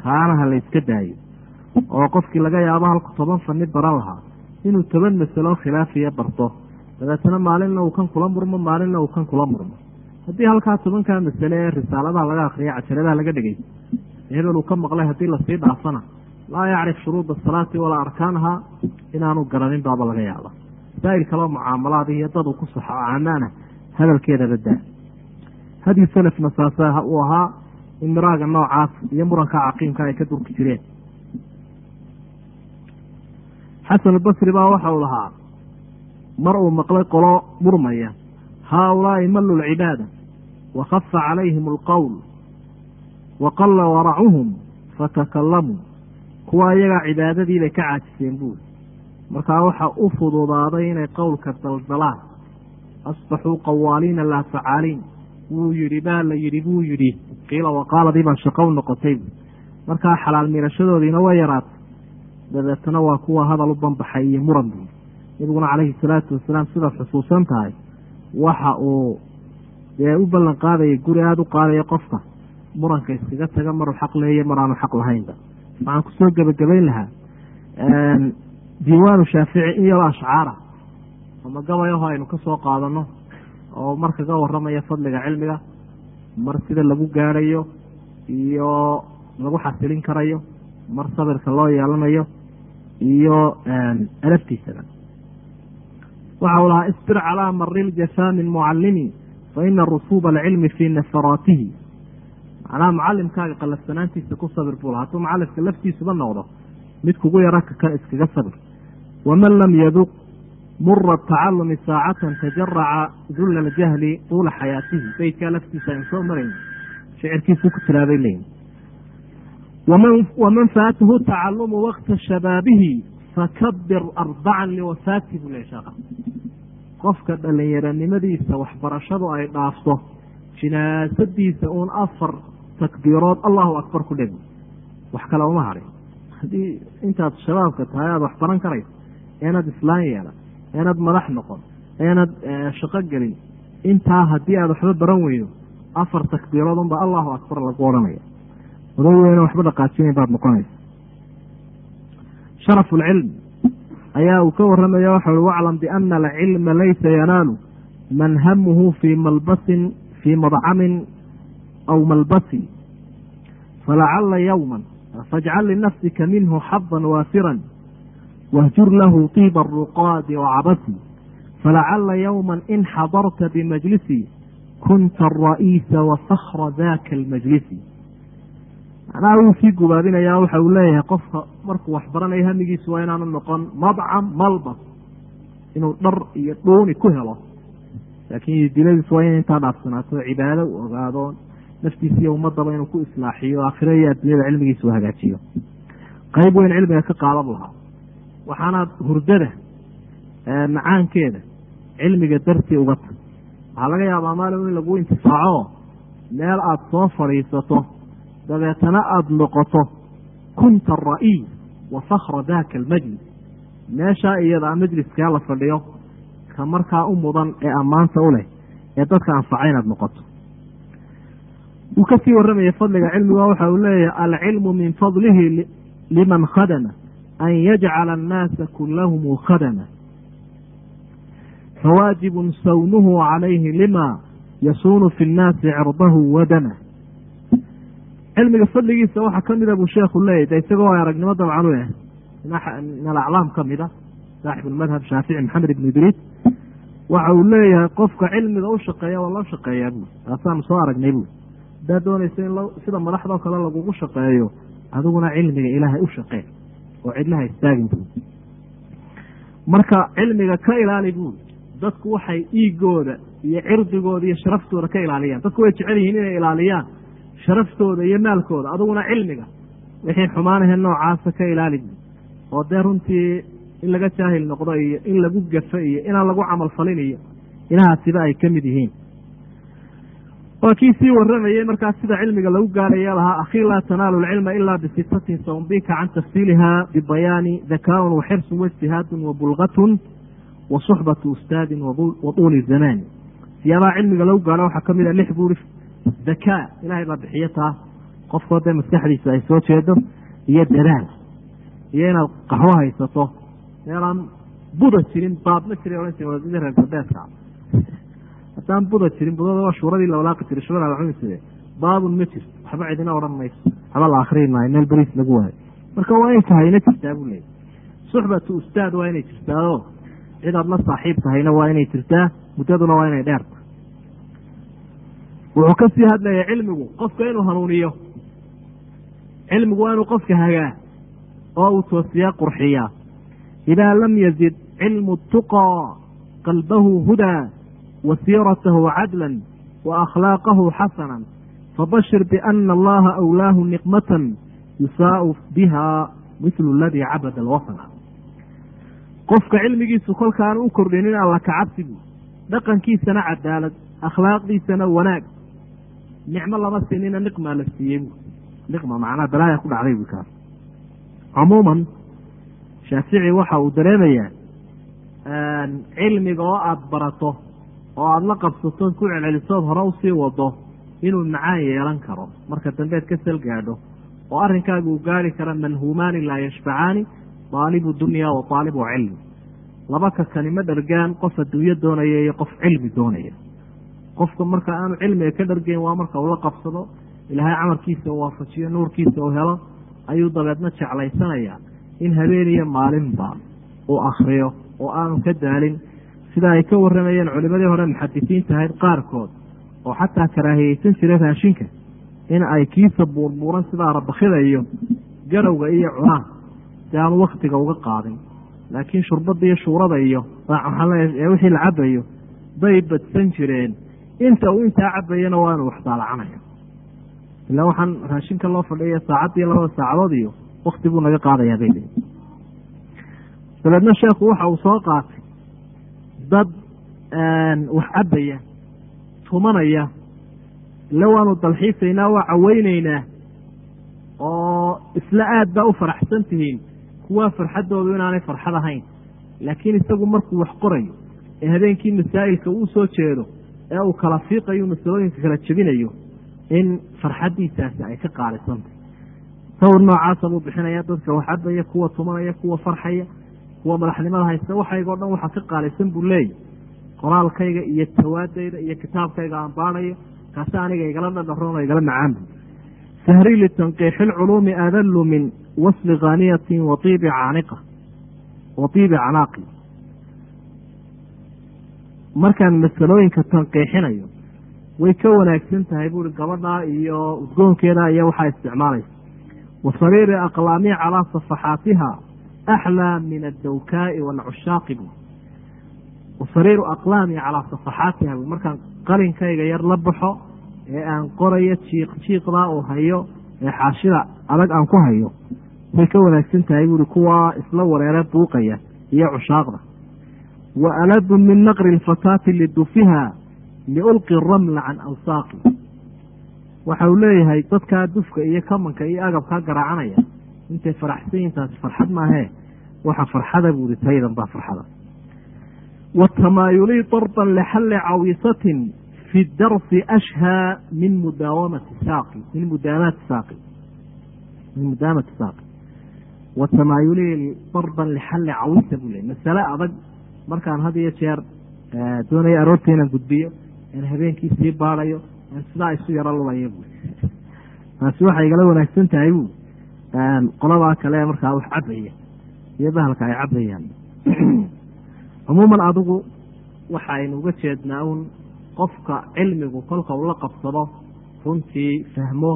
kaanaha la yska daayo oo qofkii laga yaabo halku toban fani baran lahaa inuu toban masalo khilaafiya barto dabeetana maalinna uu kan kula murmo maalinna uu kan kula murmo haddii halkaa tobankaa masale ee risaaladaha laga akriya cajaladaha laga dhigay hebel uu ka maqlay haddii lasii dhaafana laa yacrif shuruuda asalaati walaa arkaanaha inaanu garanin baaba laga yaaba masaa'il kaleo mucaamalaad iyo dad uu ku saxo oo camaana hadalkeedaba daa hadyu salafna saasa uu ahaa in miraaga noocaas iyo muranka caqiimka ay ka durki jireen xasan albasri baa waxa uu lahaa mar uu maqlay qolo murmaya haaulaai mallu lcibaada wa khafa calayhim alqowl wa qalla waracuhum fatakalamuu kuwa iyagaa cibaadadiibay ka caajiseen buuri markaa waxa u fududaaday inay qowlka daldalaan asbaxuu qawaaliina laa facaaliin wuu yidhi baa la yidhi buu yidhi qiila waqaaladii baa shaqow noqotay markaa xalaal miirashadoodiina way yaraatay dabeetana waa kuwa hadal u banbaxay iyo muran buuri nabiguna calayhi salaatu wasalaam sidaad xusuusan tahay waxa uu dee u ballan qaadaya guri aada u qaadaya qofka muranka iskaga taga maruu xaq leeya mar aanu xaq lahaynba waxaan kusoo gebagabayn lahaa diiwaanu shaafici in yaro ashcaara ama gabayaho aynu ka soo qaadano oo mar kaga waramaya fadliga cilmiga mar sida lagu gaadhayo iyo lagu xasilin karayo mar sabirka loo yeelanayo iyo alaftiisaba waxa uu lahaa isbir calaa mari ljafaa min mucalimi fa ina rusuuba alcilmi fii nafaraatihi macnaha mucalimkaaga qalafsanaantiisa ku sabir buu laha hadduu mucalimka laftiisuba noqdo mid kugu yara kakan iskaga sabir waman lam yaduq mura tacalumi saacatan tajaraca dulla aljahli tuula xayaatihi beytkaa laftiisa aynu soo marayn shicirkiisuu ku tilaabay leyin waman faatahu tacalumu wakta shabaabihi fakabir arbacan liwafaati buu le sheekha qofka dhalinyaranimadiisa waxbarashadu ay dhaafto jinaasadiisa uun afar takbiirood allahu akbar ku dheg wax kale uma harin haddii intaad shabaabka tahay aada wax baran karayso eenad islaan yeelan eenad madax noqon eenad shaqo gelin intaa haddii aad waxba baran weydo afar takbiirood unba allahu akbar lagu odhanaya oday weyna waxba dhaqaajinayn baad noqonaysa sharafu lcilm ayaa uu ka waramaya waxa ui waclam biana alcilma laysa yanaalu man hamuhu fii malbasin fii madcamin aw malbasin falacala yowma fajcal linafsika minhu xadan waafiran wahjur lahu tiiba aruqaadi wacabasi falacala yowma in xadarta bimajlisi kunta ara'iisa wafakra daka almajlisi macnaha wuu sii gubaabinayaa waxa uu leeyahay qofka markuu wax baranayo hamigiisu waa inaanu noqon madcam malbas inuu dhar iyo dhuuni ku helo laakiin diladiisu waa in intaa dhaafsanaato cibaado u ogaado naftiisa iyo ummadaba inuu ku islaaxiyo aakhiro iyo addunyada cilmigiisa u hagaajiyo qayb weyn cilmiga ka qaadan lahaa waxaanaad hurdada macaankeeda cilmiga dartii uga tag waxaa laga yaabaa maalin in lagu intifaaco meel aada soo fadhiisato dabeetana aada noqoto kunta ara'iis wa fakra daka almajlis meeshaa iyada majliskaa la fadhiyo ka markaa u mudan ee ammaanta u leh ee dadka anfaca inaad noqoto wuu kasii warramaya fadliga cilmiga waxa uu leeyahay alcilmu min fadlihi liman khadama an yajcala annaasa kulahum khadama fawaajibun sawnuhu calayhi lima yasuunu fi nnaasi cirdahu wadama cilmiga fadligiisa waxaa ka mida buu sheekhu leeyahy de isagoo aragnimo dabcan u eh min alaclaam ka mida saaxib lmadhab shaafici maxamed ibn idriis waxa uu leeyahay qofka cilmiga u shaqeeya waa loo shaqeeyaa bui taasaanu soo aragnay bui haddaad doonaysa in sida madaxdoo kale lagugu shaqeeyo adiguna cilmiga ilaahay u shaqee oo cidlaha istaagin bui marka cilmiga ka ilaali bui dadku waxay dhiigooda iyo cirdigooda iyo sharaftooda ka ilaaliyaan dadku way jecel yihiin inay ilaaliyaan sharaftooda iyo maalkooda adiguna cilmiga wixii xumaanahe noocaasa ka ilaali bui oo dee runtii in laga jaahil noqdo iyo in lagu gafo iyo inaan lagu camal falin iyo inahaasiba ay ka mid yihiin waa kii sii waramayey markaas sida cilmiga lagu gaaraya lahaa akhii laa tanaalu lcilma ila bisitatin saumbika can tafsiiliha bibayaani dakaaun waxirsun waijtihaadun wabulgatun wa suxbatu ustaadin wa tuuli zamaani siyaabaha cilmiga lagu gaaro waxaa ka mid a lix buuri dakaa ilahay baa bixiyo taa qofkoo dee maskaxdiisa ay soo jeedo iyo dadaal iyo inaad qaxwo haysato meelaan buda jirin baabma jirin odhan jiri wadadii reer galbeedka haddaan buda jirin budada waa shuuradii la walaaqi jiray shuurada la cuni jire baabun ma jirto waxba cidina odhan mayso waxba la akriin maayo meel beriis lagu waayo marka waa in tahayna jirtaa buu leeyay suxbatu ustaad waa inay jirtaao cid aad la saaxiib tahayna waa inay jirtaa muddaduna waa inay dheerta wuxuu ka sii hadlaya cilmigu qofka inuu hanuuniyo cilmigu waa inuu qofka hagaa oo uu toosiyaa qurxiyaa idaa lam yazid cilmu tuqaa qalbahu hudaa wa siiratahu cadlan wa akhlaaqahu xasanan fabashir biana allaha awlaahu niqmatan yusaau biha mislu aladii cabada alwasana qofka cilmigiisu kolkaanu u kordhinin alla kacabsigu dhaqankiisana cadaalad akhlaaqdiisana wanaag nicmo lama siinina niqmaa la siiyey bu niqma macnaa balaaya ku dhacday bu kaas cumuuman shaafici waxa uu dareemayaa cilmiga oo aada barato oo aada la qabsato ku celcelisood hore usii wado inuu macaan yeelan karo marka dambeed ka sal gaadho oo arrinkaaga uu gaari kara manhuumaani laa yashfacaani daalibu dunya wa daalibu cilmi laba ka kanimo dhargaan qof adduunyo doonaya iyo qof cilmi doonaya qofka marka aanu cilmiga ka dhargeyn waa marka uu la qabsado ilaahay camalkiisa uu waafajiyo nuurkiisa uu helo ayuu dabeedna jeclaysanayaa in habeen iyo maalinba uu akriyo oo aanu ka daalin sida ay ka waramayeen culimadii hore muxadisiinta ahayd qaarkood oo xataa karaahiyeysan jiray raashinka in ay kiisa buurbuuran sidaa rabakida iyo garowga iyo cunaan si aanu waktiga uga qaadin laakiin shurbada iyo shuurada iyo ee wixii la cabayo bay badsan jireen inta uu intaa cabayana waa inuu waxdaalacanayo ilaa waxaan raashinka loo fadhiya saacaddiiyo labada saacadood iyo wakti buu naga qaadayaa bay leeyi dabeedna sheekhu waxa uu soo qaatay dad wax cabaya tumanaya ille waanu dalxiisaynaa waa caweyneynaa oo isla aad baa u faraxsan tihiin kuwaa farxaddoodu inaanay farxad ahayn laakiin isagu markuu wax qorayo ee habeenkii masaa'ilka uu soo jeedo ee uu kala fiiqayo masalooyinka kala jebinayo in farxaddiisaasi ay ka qaalisantay sawir noocaasa buu bixinaya dadka wax cabaya kuwa tumanaya kuwa farxaya kuwa madaxnimada haysta waxayga o dhan waxaa ka qaalisan buu leeyahy qoraalkayga iyo tawaadayda iyo kitaabkayga aan baanayo kaasi aniga igala dhadharoon oo igala macaan bu sahri litanqiixi lculuumi adallu min wasli khaaniyatin wa iibi caaniqa wa iibi canaaqi markaan masalooyinka tanqiixinayo way ka wanaagsan tahay buuri gabadhaa iyo udgoonkeeda iyo waxaa isticmaalaysa wa sariiri aqlaami calaa safaxaatiha axlaa min addawkaa'i waalcushaaqi bu wa sariiru aqlaami calaa safaxaatiha bu markaan qalinkayga yar la baxo ee aan qorayo jiiq jiiqdaa uu hayo ee xaashida adag aan ku hayo way ka wanaagsan tahay buuri kuwaa isla wareere buuqaya iyo cushaaqda wa aladu min naqri lfataati lidufiha liulqi ramla can awsaaqi waxa uu leeyahay dadkaa dufka iyo kamanka iyo agabkaa garaacanaya intay faraxsan yihin taasi farxad maahee waxa farxada buuri taydan baa farxada watamaayulii darban lixalli cawisatin fi darsi ashhaa min mudaawamati saaqi min mudaamaati saaqi min mudaamati saaqi watamaayulii darban lixalli cawisa buu leeyay masale adag markaan had iyo jeer doonaya aroorta inaan gudbiyo aan habeenkii sii baadayo aan sidaa isu yaro lulayo bu taasi waxay igala wanaagsan tahay bu qoladaa kale markaa wax cabaya iyo bahalka ay cabayaan cumuuman adigu waxaynu uga jeednaa un qofka cilmigu kolka uu la qabsado runtii fahmo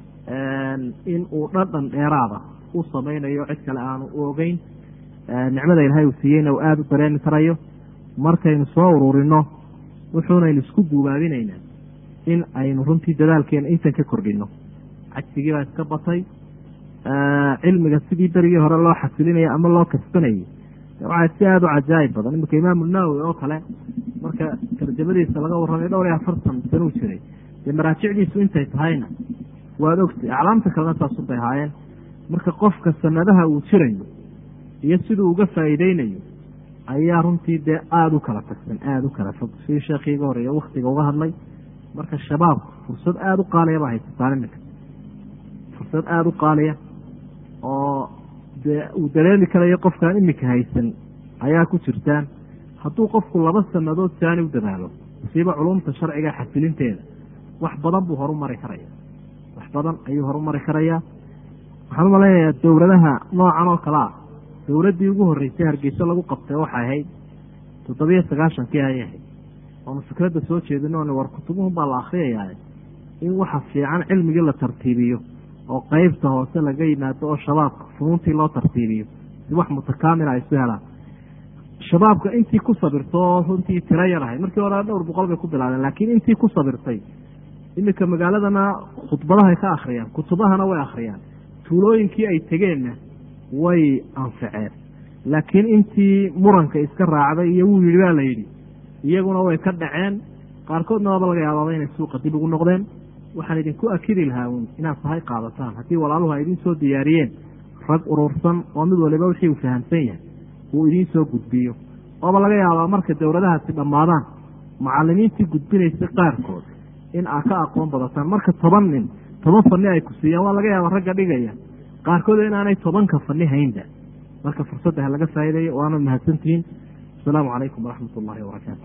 in uu dhadhan dheeraada u samaynayo cid kale aanu u ogeyn nicmada ilaahay uu siiyeyna uu aada u dareemi karayo markaynu soo ururino wuxuunaynu isku guubaabinaynaa in aynu runtii dadaalkeena intan ka kordhino cajsigii baa iska batay cilmiga sidii berigii hore loo xasilinaya ama loo kasbanayay waxaa si aada u cajaayib badan iminka imaamu nawowi oo kale marka tarjamadiisa laga warramay dhowr iyo afartan sanuu jiray dee maraajicdiisu intay tahayna waad ogtay aclaamta kalena saasubay ahaayeen marka qofka sanadaha uu jirayo iyo siduu uga faa'iideynayo ayaa runtii dee aada u kala tagsan aada u kala fog sidii sheekhii iga horeeya waktiga uga hadlay marka shabaabku fursad aada u qaalaya baa haysataan iminka fursad aada u qaaliya oo dee uu dareemi karayo qofkaan iminka haysan ayaa ku jirtaan hadduu qofku laba sanadood saani u dadaalo musiibo culumta sharciga xasilinteeda wax badan buu horu mari karaya wax badan ayuu horu mari karayaa waxaan u malaynayaa dowladaha noocan oo kale ah dowladdii ugu horreysay hargeyso lagu qabtay waxay ahayd toddobiyo sagaashankii ayay ahayd oonu fikradda soo jeedino n war kutubuhun baa la akriyayaa in waxa fiican cilmigii la tartiibiyo oo qeybta hoose laga yimaado oo shabaabka funuuntii loo tartiibiyo si wax mutakaamila ay isu helaan shabaabka intii ku sabirto oo runtii tiro yar ahay markii hore dhowr boqol bay ku bilaadeen laakiin intii ku sabirtay iminka magaaladana khudbadahay ka akhriyaan kutubahana way akhriyaan tuulooyinkii ay tegeenna way anfaceen laakiin intii muranka iska raacday iyo wuu yidhi baa la yidhi iyaguna way ka dhaceen qaarkoodna waaba laga yaabaaba inay suuqa dib ugu noqdeen waxaan idinku akidi lahaa uun inaad sahay qaadataan haddii walaaluhu ay idiin soo diyaariyeen rag urursan oo mid waliba wixii uu fahamsan yahay uu idiin soo gudbiyo ooba laga yaabaa marka dowladahaasi dhammaadaan macalimiintii gudbinaysay qaarkood in aa ka aqoon badataan marka toban nin toban fani ay ku siiyaan waa laga yaaba ragga dhigaya qaarkood inaanay tobanka fani haynba marka fursadda ha laga faa'iidayo waana mahadsantihiin asalaamu calaykum waraxmat ullahi wabarakaatu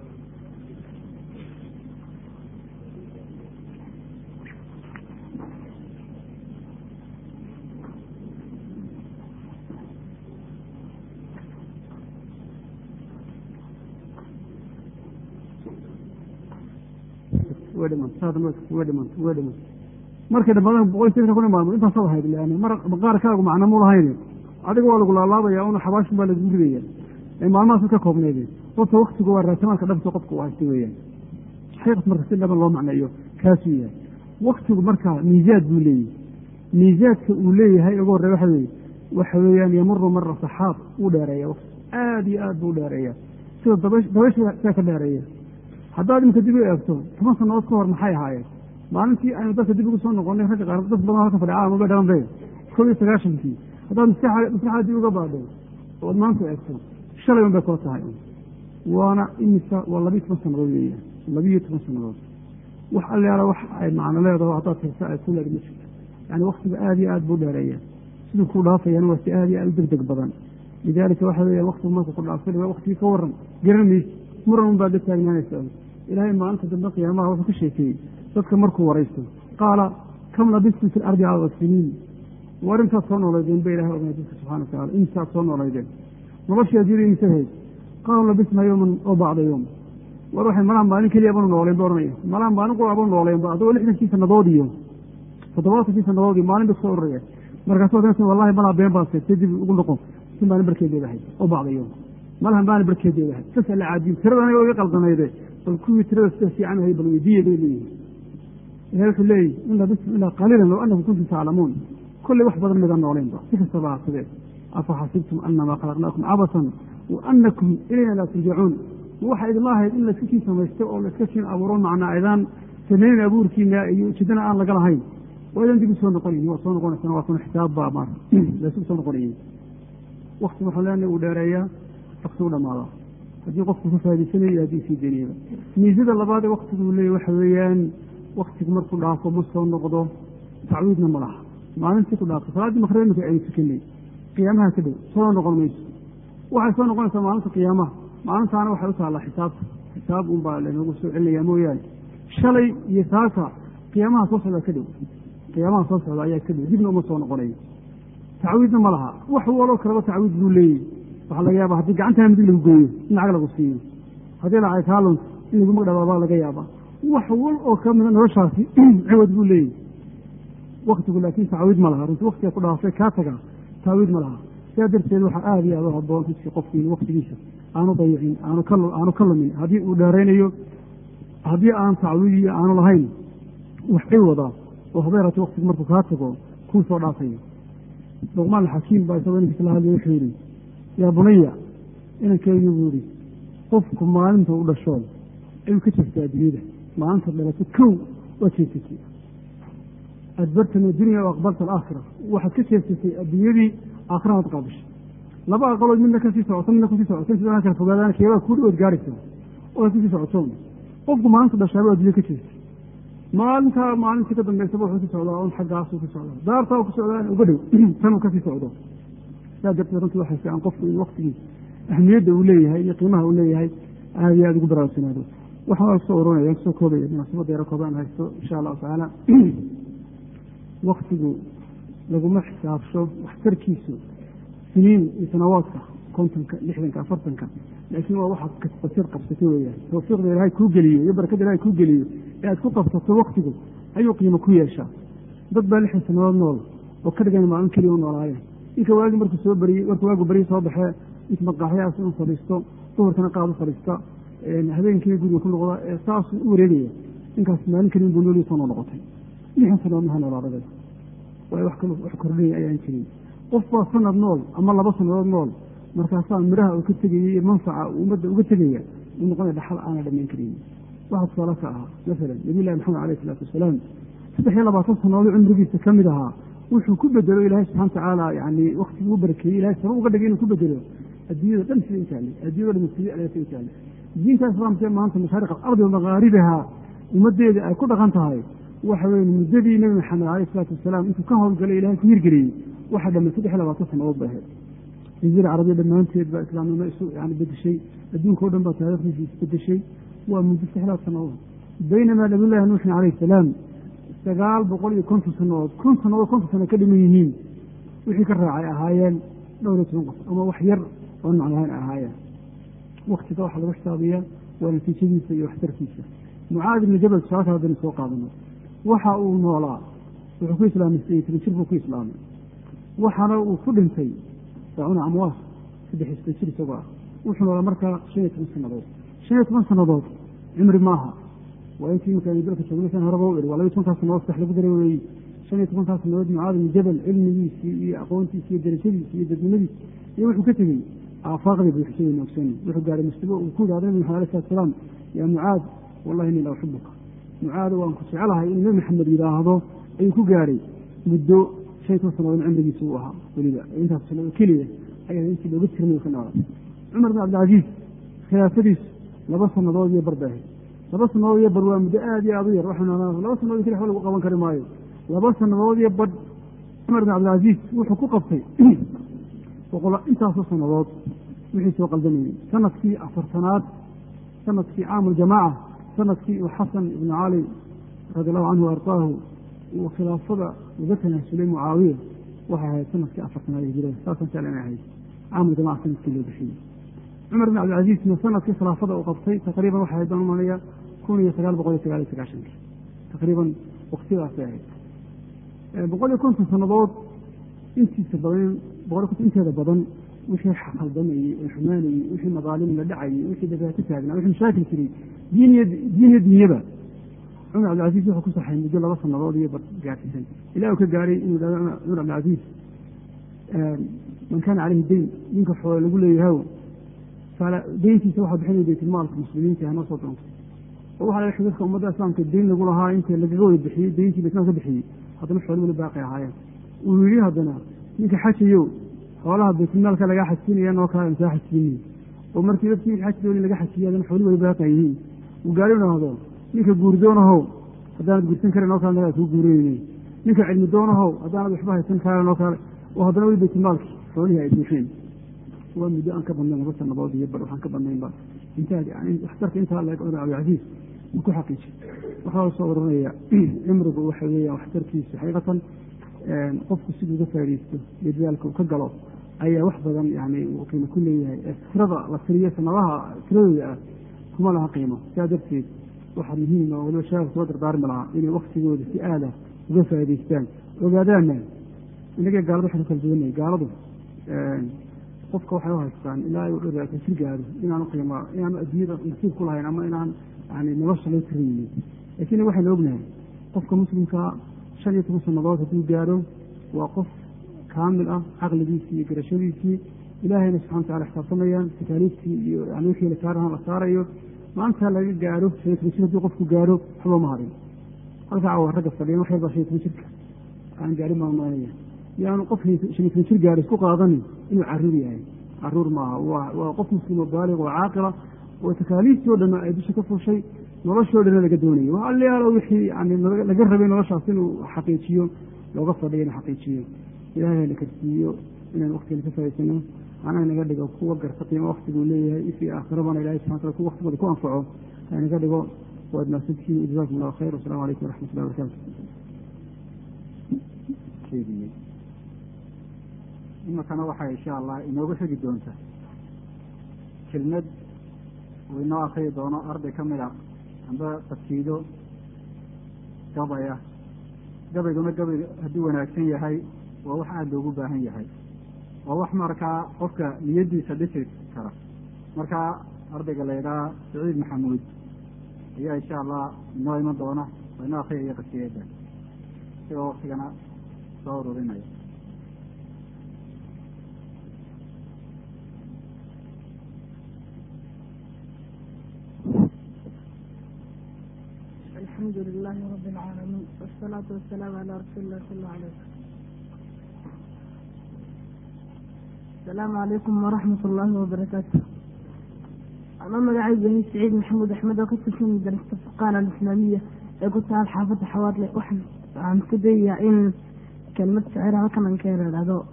markay dhamaadaan boqol sideetan kun maalmood intaasoo ahayd lan mar maqaarkaagu macna mu lahayn adiga waa lagu laalaabaya una xabaashin baa lagu ridaya maalmahaas ka koobneede horta waktigu waa raasamaadka dhabta qofka u haysta weyaan xaqiiqat marka si dhaban loo macneeyo kaasuu yahay waktigu marka miisaad buu leeyahy miisaadka uu leeyahay ugu horey waxa weye waxa weeyaan yamuru mara saxaab uu dheereeya waqti aada iyo aad buu dheereeya sida dabaysha saa ka dheereeya haddaad imika dib u eegto toban sanadood ka hor maxay ahaayeen maalintii aynu dadka dib ugu soo noqonay ragga qaar dad badan halka fadhiya caalamaba dhalan be kob iyo sagaashankii haddaad maskaxa maskaxda dib uga baadho ood maanta eegto shalay un bay koo tahay waana imisa waa labiyo toban sanadood weeyaan labiyo toban sanadood wax allaala wax ay macno leedaho haddaad tirsa ay ku leed ma jirto yani waktiga aada iyo aad buu dheereeya siduu ku dhaafayana waa si aada iyo aad u deg deg badan lidaalika waxa weeya waktigu marku ku dhaafay waktigii ka waran garan maysi muran un baad la taagnaanaysa ilaahay maalinta dambe qiyaamaha wuxuu ka sheekeeyey dadka markuu waraysto qaala kam labistum fi lardi cada siniin war intaad soo noolaydeen ba ilahay ognay dadka subxana wa tacala intaad soo noolaydeen noloshii adduunya imse hayd qaalu labisnaa yowman oo bacda yowm war waxay malaha maalin keliya banu nooleen ba ohanaya malaha maalin qura banu nooleenba adagoo lixdankii sanadood iyo toddobaatankii sanadood iyo maalin ba kusoo ururaya markaasoo danta wallahi malaha been baa seegtay dib ugu noqon si maalin barkeedeeda ahayd oo bacda yowm malaha maalin barkeedeeda ahayd sasa la caadiyo tiradana iga qaldanayde bal kuwii tirada sida fiican ahay bal weydiiya bay leeyihin ilahi wuxuu leeyihi in labistum ilaa qaliilan low anakum kuntum taclamuun kolley wax badan mida nooleynba si kastaba hasadee afa xasibtum anamaa khalaqnaakum cabasan wa anakum ilayna laa turjacuun ma waxaa idinla ahayd in layska kiin samaysto oo layska kiin abuuro macnaa aydaan samaynin abuurkiina iyo ujeedana aan laga lahayn waa idan dib u soo noqonayin waa soo noqonaysana waa kuna xisaab baa mar laysu soo noqonayay wakti waxaan leenahay uu dheereeyaa wakti u dhamaadaa haddii qofku ka faaidaysanayo iyo haddii sii daynayba miisada labaad ee waktiguu leeyahy waxa weeyaan waktigu markuu dhaafo ma soo noqdo tacwiidna ma laha maalintii ku dhaafto salaaddii makrib imika aynu tukanay qiyaamaha ka dhow soo noqon mayso waxay soo noqonaysaa maalinta qiyaamaha maalintaana waxay u taallaa xisaabta xisaab un baa laynoogu soo celinayaa mooyaane shalay iyo saaka qiyaamaha soo socdaa ka dhow qiyaamaha soo socda ayaa ka dhow dibna uma soo noqonayo tacwiidna ma laha wax waloo kaleba tacwiid buu leeyahy waxaa laga yaaba haddii gacantaa midig lagu gooyo in lacag lagu siiyo haddii lacay kaalon in lagu magdhabaabaa laga yaabaa wax wal oo ka mida noloshaasi ciwad buu leeyahy waktigu laakiin tacwiid ma laha runti waktiga ku dhaafay kaa tagaa tacwiid ma laha sidaa darteed waxaa aada iyo aad u haboon runtii qofku in waktigiisa aanu dayicin aanu ka lumin haddii uu dheeraynayo haddii aan tacwiid iyo aanu lahayn wax ciwada oo habeerati waktigu markuu kaa tago kuu soo dhaafayo luqmaan alxakiim baa isagoo ninkiis la hadlay wuxuu yidhi yaa bunaya inankeygi buu yihi qofku maalinta u dhasho ayuu ka jeestay adduunyada maalinta dhalato kow waa jeesatay adbartani dunya o aqbalta alaakhira waxaad ka jeesatay adduunyadii aakhiranaad qaabishay laba aqalood midna kasii socoto midna kusii socoto sidana kala fogaadaan keebaa kuu dhawood gaaraysa oo kasii socoto qofku maalinta dhashaaba addunya ka jeestay maalintaa maalintii ka dambaysaba wuxuu ku socdaa un xaggaasuu ku socdaa daartaa ku socdaa uga dhow tanuu kasii socdo saa darteed runtii waxay fiican qofku in waktigii ahmiyadda uu leeyahay iyo qiimaha uu leeyahay aada iyo aada ugu baraarugsanaado waxaa soo oranaya kusoo koobaya munaasabadda yaro koobaan haysto insha allahu tacaala waktigu laguma xisaabsho waxtarkiisu siniin iyo sanawaadka kontonka lixdanka afartanka laakiin waa waxaad kasbasad qabsato weeyaan tawfiiqda ilaahay kuu geliyo iyo barakada ilahay kuu geliyo ee aad ku qabsato waktigu ayuu qiimo ku yeeshaa dad baa lixdan sanadood nool oo ka dhigan maalin keliya u noolaayeen ninka waagi markuu soo bariyey markuu waagu beriyi soo baxee int maqaaxyahaas inu fadhiisto duhurkana qaad u fadhiista habeenkii guriga ku noqda ee saasuu u wareegaya ninkaas maalin keliya buu noolii soo noo noqotay lixdan sanadood maha noolaadada waayo wax kalo wax kordhinaya ayaan jirin qof baa sanad nool ama laba sanadood nool markaasaa midhaha uu ka tegayay iyo manfaca uu ummadda uga tegaya uu noqonaya dhaxal aana dhammayn karin waxaa tusaale ka ahaa masalan nabiy llahi maxamed alayh isalaatu wasalaam saddex iyo labaatan sanadood cumrigiisa ka mid ahaa wuxuu ku bedelo ilaahay subxana watacaala yani waktigii u barakeeyey ilahay sabab uga dhigay inuu ku bedelo adduunyada dhan sida intaale adduunyada dhan sida ayaa sida intaale diinta islaamka maanta mashaariq alardi wa maqaaribaha ummaddeeda ay ku dhaqan tahay waxa weye muddadii nebi maxamed alayh isalaatu wasalaam intuu ka howlgalay ilahay ku hirgeliyey waxaa dhamay saddex iyo labaatan sanadood ba ahayd jasiira carabiya dhammaanteed baa islaamnimo isu yani bedeshay adduunka o dhan baa taariikhdiisa isbedeshay waa muddo saxlaad sanadood baynamaa nabiyullahi nuuxin calayh salaam sagaal boqol iyo konton sanadood kun sanadood konton sano ka dhiman yihiin wixii ka raacay ahaayeen dhowr iyo toban qof ama wax yar oon macnahayn ahaayeen waktiga waxaa lagu xisaabiyaa waa natiijadiisa iyo waxtarkiisa mucaad ibni jabal tusaale kale hadaynu soo qaadano waxa uu noolaa wuxuu ku islaamay sideed toban jir buu ku islaamay waxaana uu ku dhintay daacuna amwaas saddex iyo soddon jir isagoo ah wuxuu noolaa markaa shan iyo toban sanadood shan iyo toban sanadood cimri maaha waa intii imika aynu dalka joogna san horeba u iri waa laba iyo tobankaas sanadood sax lagu daray weeyey shan iyo tobankaas sanadood mucaad ibni jabal cilmigiisii iyo aqoontiisi iyo darajadiisi iyo dadnimadiisi iyo wuxuu ka tegey aafaaqdii buuxsadayna ogsooni wuxuu gaaray mustawo uu ku yidhahdo nabi maxamed alay salatu salaam yaa mucaad wallahi inni la uxibuka mucaado waan ku jecelahay inuu nabi maxamed yidhaahdo ayuu ku gaaray muddo shan iyo toban sanadood cimrigiisa uu ahaa weliba intaas sanado keliya ayaa intii looga tirmay ka noolaa cumar bin cabdilcaziiz khilaafadiisu laba sanadood iyo bar bay ahayd laba sanadood iyo bar waa muddo aada iyo aada u yar waxaan laba sanadood keli waxba lagu qaban kari maayo laba sanadood iyo badh cumar bin cabdilcaziiz wuxuu ku qabtay boqol intaasoo sanadood wixii soo qaldamayey sanadkii afartanaad sanadkii caamuljamaaca sanadkii uu xasan ibnu cali radi allahu canhu ardaahu uu khilaafada uga tanaasulay mucaawiya waxay ahayd sanadkii afartanaad hijirada saasaan jecla inay ahayd caamuljamaca sanadkii loo bixiyey cumar bin cabdilcaziizna sanadkii khilaafada uu qabtay taqriiban waxay ahayd baan umanaya kun iyo sagaal boqol iyo sagaal iyo sagaashanki taqriiban waktiyadaasay ahayd boqol iyo konton sanadood intiisa badan boqol konton inteeda badan wixii khaldamayey oo xumaanayey wixii madaalim la dhacayey wixii dhibaato taagnaa wixii mashaakil jiray diiniya diiniya dunyaba cumar cabdilcaziz wuxuu ku saxay muddo laba sanadood iyo gaarsiisan ilaa uu ka gaaray inuu dhahdo cumar cabdilcaziz man kaana caleyhi deyn ninka xoole lagu leeyahay deyntiisa waxaa bixinaya baytulmaalka muslimiinta hanoo soo doonto oo waxaa laga dadka ummadda islaamka deyn lagu lahaa inta lagaga wada bixiyey deyntii baytulmaal ka bixiyey haddana xoole weli baaqi ahaayeen uu yidhi haddana ninka xajayo xoolaha baytulmaalka lagaa xajsiinaya noo kale insaa xajsiinay oo markii dadkii xaj dooni laga xajiyay haddana xooli weli baaqi yihiin uu gaari dhahdo ninka guurdoonahow haddaanad guursan karin oo kale nagaa kuu guurinayne ninka cilmi doonahow haddaanad waxba haysan karan oo kale oo haddana weli baytulmaalki xoolihii ay buuxeen waa muddo aan ka badnayn laba sanadood iyo bar waxaan ka badnaynba waxtarka intaa leeg cumar cabdilcaziiz uu ku xaqiijay waxaa soo oranaya cimrigu waxa weeyaan waxtarkiisa xaqiiqatan qofku siduu uga faaidaysto iyo dadaalka uu ka galo ayaa wax badan yani uu qiimo ku leeyahay ee tirada la tiriyo sanadaha tiradooda ah kuma laha qiimo sidaa darteed waxaa muhiim oo waliba shabaab soo dardaarmi lahaa inay waktigooda si aada uga faa'idaystaan ogaadaana inagee gaalada waxaynu kala duwanay gaaladu qofka waxay u haystaan ilaa uu dhowraatan jir gaaro inaanu qiima inaanu adduunyada nasiib ku lahayn ama inaan yani nolosha loo tiraynin laakiin waxaynu ognahay qofka muslimka shan iyo toban sanadood hadduu gaaro waa qof kaamil ah caqligiisii iyo garashadiisii ilaahayna subxana watacala xisaabtamayaan takaaliiftii iyo yani wixii la saarahan la saarayo maalintaa laga gaaro shan iyo toban jir hadduu qofku gaaro waxba ma harin halkaa cawa ragga fadhiyan wax yarbaa shan iyo toban jirka aan gaarin baan maanaya yaanu qof shan iyo toban jir gaaro isku qaadanin inuu caruur yahay caruur maaha waa qof muslimo baalig oo caaqila oo takaaliiftii o dhan ay dusha ka fushay noloshoo dhana laga doonayay waa alyaalo wixii yani laga rabay noloshaas inuu xaqiijiyo looga fadhiya inuu xaqiijiyo ilaahay na karsiiyo inaan waktigeena ka faa'idaysano anaa naga dhigo kuwa garta qiimo waktiguu leeyahay ifii aakhirabana ilahay subxana tala kuwa waktigooda ku anfaco ha naga dhigo waad mahadsantihiin jazakum allahu khayr wasalamu calaykum waraxmat ullahi wabarakatu iminkana waxay insha allah inoogu xigi doonta kelmad uu inoo akriyi doono arday ka mid a amba tafsiido gabaya gabayguna gabay hadduu wanaagsan yahay waa wax aada loogu baahan yahay waa wax markaa qofka niyaddiisa dhisi kara markaa ardayga la ydhaha saciid maxamuud ayaa insha allah inoo iman doona oo inoo akriyaya qasiyada isagoo waktigana soo ururinaya الحمد لله رب العالمين والصلاة والسلام على رسول الله صلى الله عليه وسلم السلام عليكم ورحمة الله وبركاته أنا مقاعد بني سعيد محمود أحمد وكنت في مدرسة الفقانة الإسلامية قلت على حافظ حوالي واحد عن كدية إن كلمة شعرها كمان كان الأداء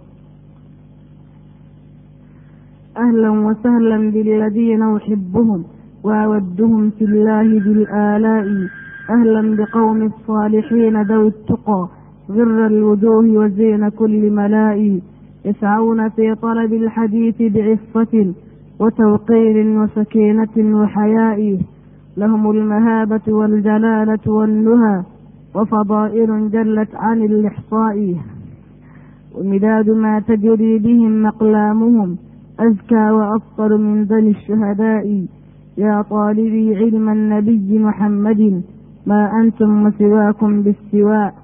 أهلا وسهلا بالذين أحبهم وأودهم في الله بالآلاء أهلا بقوم الصالحين ذوي التقى غر الوجوه وزين كل ملاء يسعون في طلب الحديث بعفة وتوقير وسكينة وحياء لهم المهابة والجلالة والنهى وفضائل جلت عن الإحصاء ومداد ما تجري بهم أقلامهم أزكى وأفضل من ذني الشهداء يا طالبي علم النبي محمد ما أنتم وسواكم بالسواء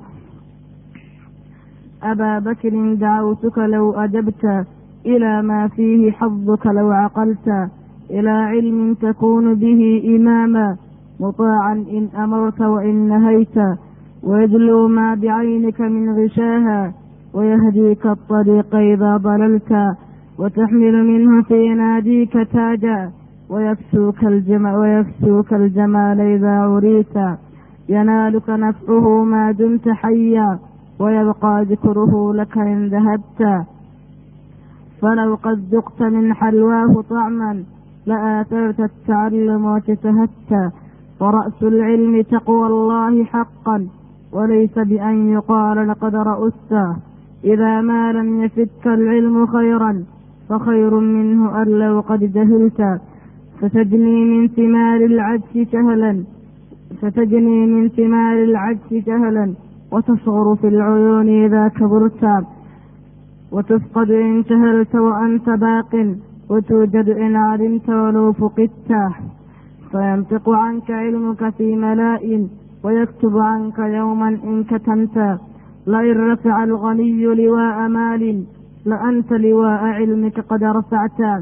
أبا بكر دعوتك لو أجبت إلى ما فيه حظك لو عقلت إلى علم تكون به إماما مطاعا إن أمرت وإن نهيت ويدلو ما بعينك من غشاها ويهديك الطريق إذا ضللت وتحمل منه في ناديك تاجا ويكسوك الجمال, ويكسوك الجمال إذا عريت ينالك نفعه ما دمت حيا ويبقى ذكره لك إن ذهبت فلو قد ذقت من حلواه طعما لآثرت التعلم وتتهت ورأس العلم تقوى الله حقا وليس بأن يقال لقد رأست إذا ما لم يفتك العلم خيرا فخير منه أن لو قد جهلت فتجني من ثمار العجز جهلا فتجني من ثمار العجز جهلا وتصغر في العيون إذا كبرت وتفقد إن جهلت وأنت باق وتوجد إن علمت ولو فقدت فينطق عنك علمك في ملاء ويكتب عنك يوما إن كتمت لئن رفع الغني لواء مال لأنت لواء علمك قد رفعت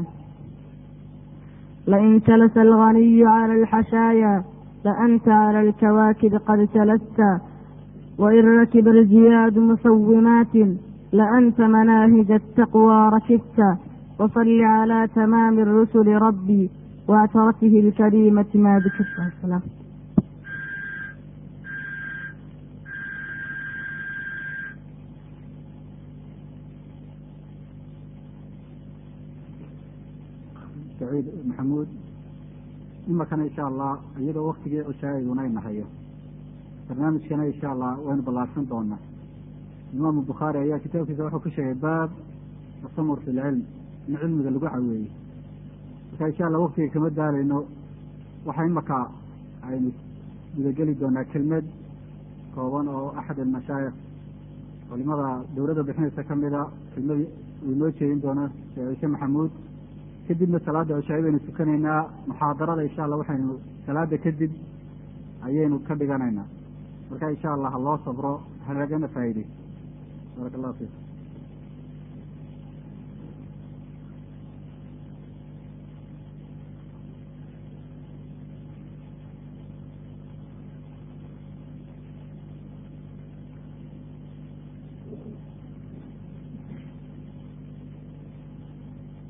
لئن جلس الغني على الحشايا لأنت على الكواكب قد جلست وإن ركب الجياد مسومات لأنت مناهج التقوى ركبت وصل على تمام الرسل ربي واعترته الكريمة ما ذكرت السلام saciid maxamuud imakana insha allah iyadoo waktigii cushaa'iduna ay nahayo barnaamijkana insha allah waynu ballaarsan doonaa imaamu bukhaari ayaa kitaabkiisa wuxuu ku sheegay baab tasamur fi lcilm in cilmiga lagu caweeyey marka insha allah waktiga kama daalayno waxa imaka aynu gudageli doonaa kelmed kooban oo axad almashaayikh culimada dowladda bixinaysa kamida kelmad uu inoo jeedin doono sheekh ciise maxamuud kadibna salaada cishaa'i baynu tukanaynaa muxaadarada insha allah waxaynu salaada kadib ayaynu ka dhiganaynaa marka insha allah ha loo sabro ha lagana faa'iideyso baaraka allahu fiikum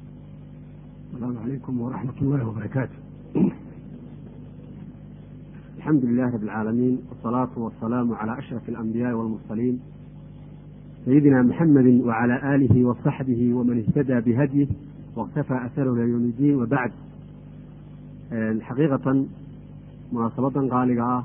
السلام عليكم ورحمة الله وبركاته الحمد لله رب العالمين والصلاة والسلام على أشرف الأنبياء والمرسلين سيدنا محمد وعلى آله وصحبه ومن اهتدى بهديه واقتفى أثره إلى يوم الدين وبعد حقيقة مناسبة قالقة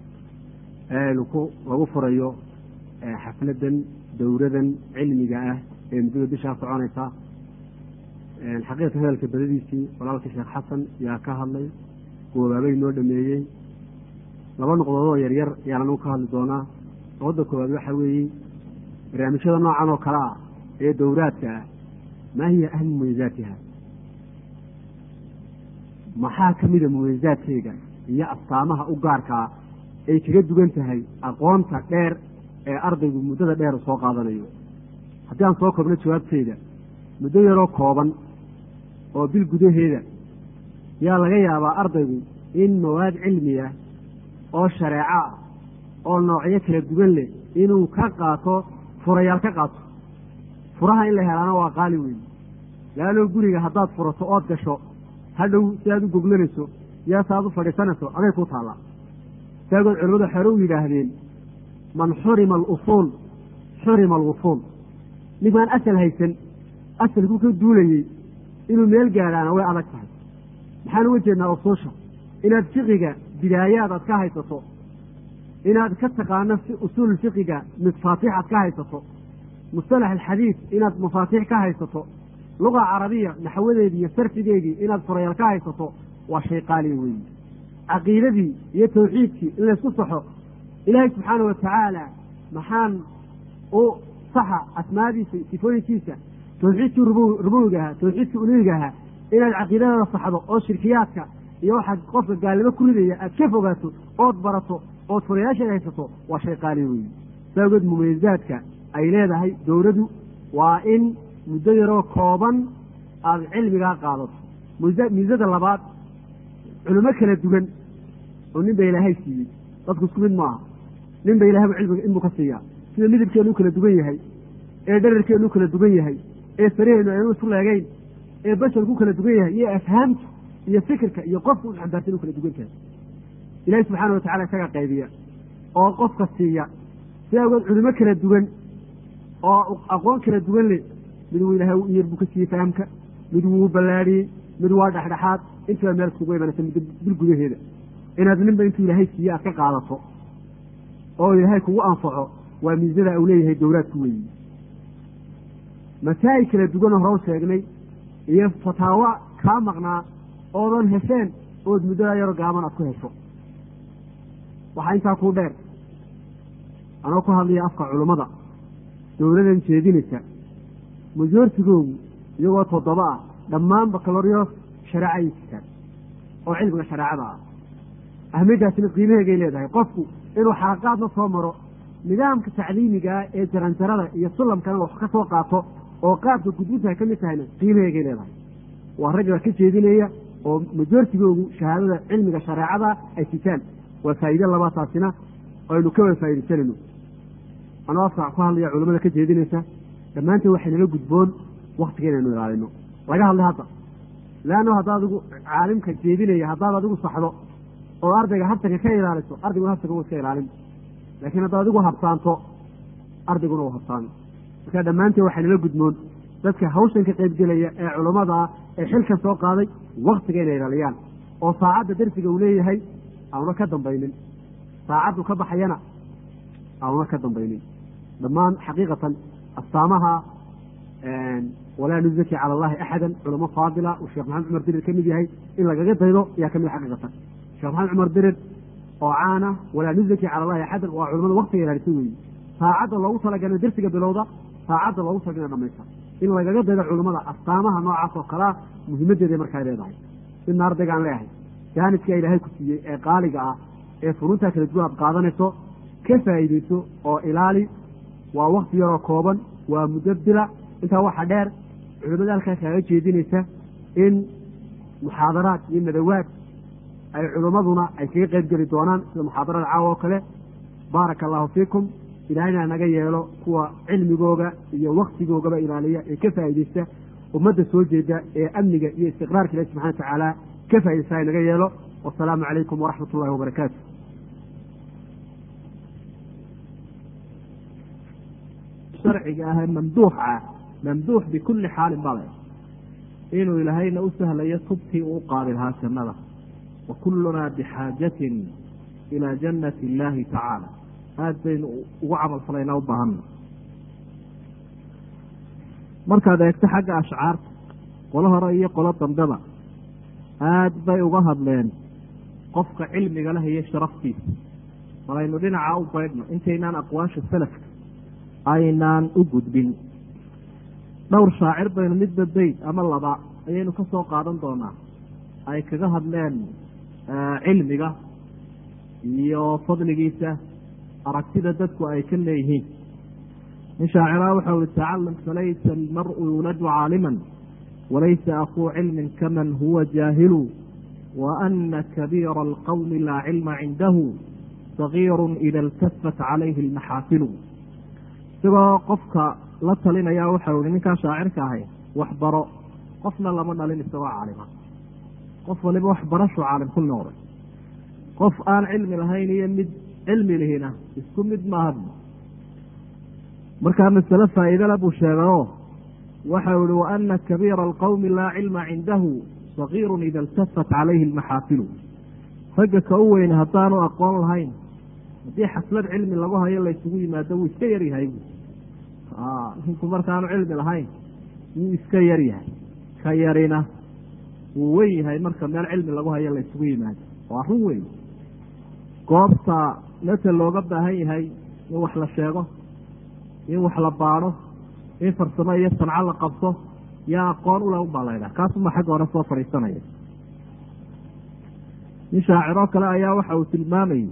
lagu furayo xafladan dowradan cilmiga ah ee muddada bishaa soconaysa xaqiiqatan hadalka badadiisii walaalka sheekh xasan yaa ka hadlay goobaabay noo dhameeyey laba noqdoodoo yaryar yaan anagu ka hadli doonaa nabadda koowaad waxa weeye barnaamijyada noocan oo kale ah ee dowraadka ah maa hiya ahmu mumayizaatiha maxaa ka mida mumayizaadkeega iyo astaamaha u gaarkaa ay kaga dugan tahay aqoonta dheer ee ardaygu muddada dheer soo qaadanayo haddii aan soo koobno jawaabteeda muddo yaroo kooban oo bil gudaheeda yaa laga yaabaa ardaygu in mawaad cilmiya oo shareeco ah oo noocyo kala duwan leh inuu ka qaato furayaal ka qaato furaha in la helaana waa qaali weyn laanoo guriga haddaad furato ood gasho hadhow si aad u goglanayso yaa si aad u fadhiisanayso aday ku taallaa saagood culimmadu xore u yidhaahdeen man xurima alusuul xurima alwusuul ninkaan asal haysan asalkuu ka duulayey inuu meel gaadhaana way adag tahay maxaan uga jeednaa usuusha inaad fiqiga bidaayaad aad ka haysato inaad ka taqaano usuul fiqiga mafaatiix aad ka haysato mustalax alxadiid inaad mafaatiix ka haysato luga carabiya naxwadeedii iyo sarfigeedii inaad furayaal ka haysato waa shay qaaliya weyi caqiidadii iyo tawxiidkii in laysku saxo ilaahay subxaana wa tacaala maxaan u saxa asmaadiisa sifooyinkiisa tawxiidkii rubuwiga ahaa tawxiidkii uluhiga ahaa inaad caqiidadada saxdo oo shirkiyaadka iyo waxaad qofka gaalnimo ku ridaya aad ka fogaato ood barato ood furayaasheeda haysato waa shay qaaliya weyi saagood mumayizaadka ay leedahay dowladu waa in muddo yaroo kooban aada cilmigaa qaadato miisada labaad culimo kala duwan oo nin ba ilaahay siiyey dadku isku mid maaha nin ba ilahay cilmiga inbuu ka siiyaa sida midabkeenu u kala duwan yahay ee dherarkeenu u kala duwan yahay ee saraheennu aynu isu leegeyn ee basharku u kala duwan yahay iyo afhaamta iyo fikirka iyo qofka u xambaarsan u kala duwan tahay ilahi subxaana watacala isagaa qaybiya oo qofka siiya si agood culimo kala duwan oo aqoon kala duwan leh mid wuu ilahay u yar buu ka siiyey fahamka mid wuu ballaadhiyey mid waa dhexdhexaad intiba meel kugu imanaysa muddo bil gudaheeda inaad ninba intuu ilaahay siiye aad ka qaadato oo ilaahay kugu anfaco waa miisada uu leeyahay dowlaadku weyi masaa'il kala duwanoo hore u sheegnay iyo fataawo kaa maqnaa oodan hesheen ood muddadaa yaroo gaaban aad ku hesho waxaa intaa kuu dheer anoo ku hadlaya afka culummada dowladan jeedinaysa majoortigoogu iyagoo toddoba ah dhammaan bakaloryo shareeca ayay jirtaan oo cilmiga shareecada ah ahmiyaddaasina qiimaheegay leedahay qofku inuu xalaqaadna soo maro nidaamka tacliimigaa ee jaranjarada iyo sulamkana wax ka soo qaato oo qaabka gudbintahay ka mid tahayna qiimaheegay leedahay waa ragga ka jeedinaya oo majoortigoogu shahaadada cilmiga shareecada ay sitaan waa faa'iide labaataasina aynu ka wada faa'iidaysanayno anoo afka ku hadlaya culamada ka jeedinaysa dhammaanteen waxay nala gudboon waktiga inaynu ilaalino laga hadlay hadda leanno haddaad adigu caalimka jeedinaya haddaad adigu saxdo oo ardayga habsanka ka ilaaliso ardaygu habsanka wuu iska ilaalin laakiin haddaad adigu habsaanto ardayguna uu habsaano marka dhammaanteen waxay nala gudmoon dadka hawshan ka qaybgelaya ee culammada ah ee xilkan soo qaaday waktiga inay ilaaliyaan oo saacadda darsiga uu leeyahay auna ka dambaynin saacaddu ka baxayana auna ka dambaynin dhammaan xaqiiqatan astaamaha walaa nuzaki cala allahi axada culamo faadila uu sheekh maxamed cumar dirir ka mid yahay in lagaga daydo ayaa kamid xaqiiqatan sheekh maxamed cumar dirir oo caana walaa nuzaki cala allahi axadan waa culamada waktiga ilaalisa weeye saacadda loogu talagalay darsiga bilowda saacadda loogu talagalay dhamaysta in lagaga daydo culamada astaamaha noocaas oo kalea muhiimaddeeday markaa leedahay midna ardaygaan leeyahay jaanidkaa ilaahay ku siiyey ee qaaliga ah ee furuntaa kala duwan aad qaadanayso ka faa'iideyso oo ilaali waa wakti yaroo kooban waa muddo bila intaa waxa dheer culimada halkaa kaaga jeedinaysa in muxaadaraad iyo nadawaad ay culimmaduna ay kaga qayb geli doonaan sida muxaadarada caawa oo kale baaraka allahu fiikum ilaahayna naga yeelo kuwa cilmigooga iyo waktigoogaba ilaaliya ee ka faa'iideysta ummadda soo jeeda ee amniga iyo istiqraarka ilahi subxana wa tacaala ka faaideysta naga yeelo wasalaamu calaykum waraxmat ullahi wabarakaatu sharciga ahee mamduuxa ah mamduux bikulli xaalin bale inuu ilaahayna u sahlayo tubtii uu qaadi lahaa jannada wa kullunaa bixaajatin ilaa jannati illaahi tacaala aada baynu ugu camal falaynaa u baahanna markaad eegto xagga ashcaarta qolo hore iyo qolo dambeba aada bay uga hadleen qofka cilmiga leh iyo sharaftiisa bal aynu dhinacaa u baydhno intaynaan aqwaasha salafka aynaan u gudbin dhowr shaacir baynu midba beyd ama laba ayaynu ka soo qaadan doonaa ay kaga hadleen cilmiga iyo fadligiisa aragtida dadku ay ka leeyihiin nin shaaciraha waxau ihi tacalam falaysa almaru yuladu caaliman walaysa akuu cilmin kaman huwa jaahilu wa ana kabiira alqowmi laa cilma cindahu sagiiru ida iltafat calayhi almaxaafilu isagoo qofka la talinaya waxau ihi ninkaa shaacirka ahay waxbaro qofna lama dhalin isagoo caalima qof waliba waxbarashu caalim ku noqday qof aan cilmi lahayn iyo mid cilmi lihina isku mid maaha markaa masale faa'iidala buu sheegayoo waxau ihi wa ana kabiira alqowmi laa cilma cindahu sagiirun ida iltafat calayhi almaxaafilu ragga ka u weyne haddaanu aqoon lahayn haddii xaslad cilmi lagu hayo laysugu yimaado wuu iska yaryahay ninku markaanu cilmi lahayn wuu iska yaryahay ka yarina wuu wen yahay marka meel cilmi lagu hayo laysugu yimaado waa run weyn goobta meta looga baahan yahay in wax la sheego in wax la baadho in farsamo iyo sanco la qabto yaa aqoon ule unbaa laydhaha kaasuma xagga hore soo fadhiisanaya nin shaaciroo kale ayaa waxa uu tilmaamayay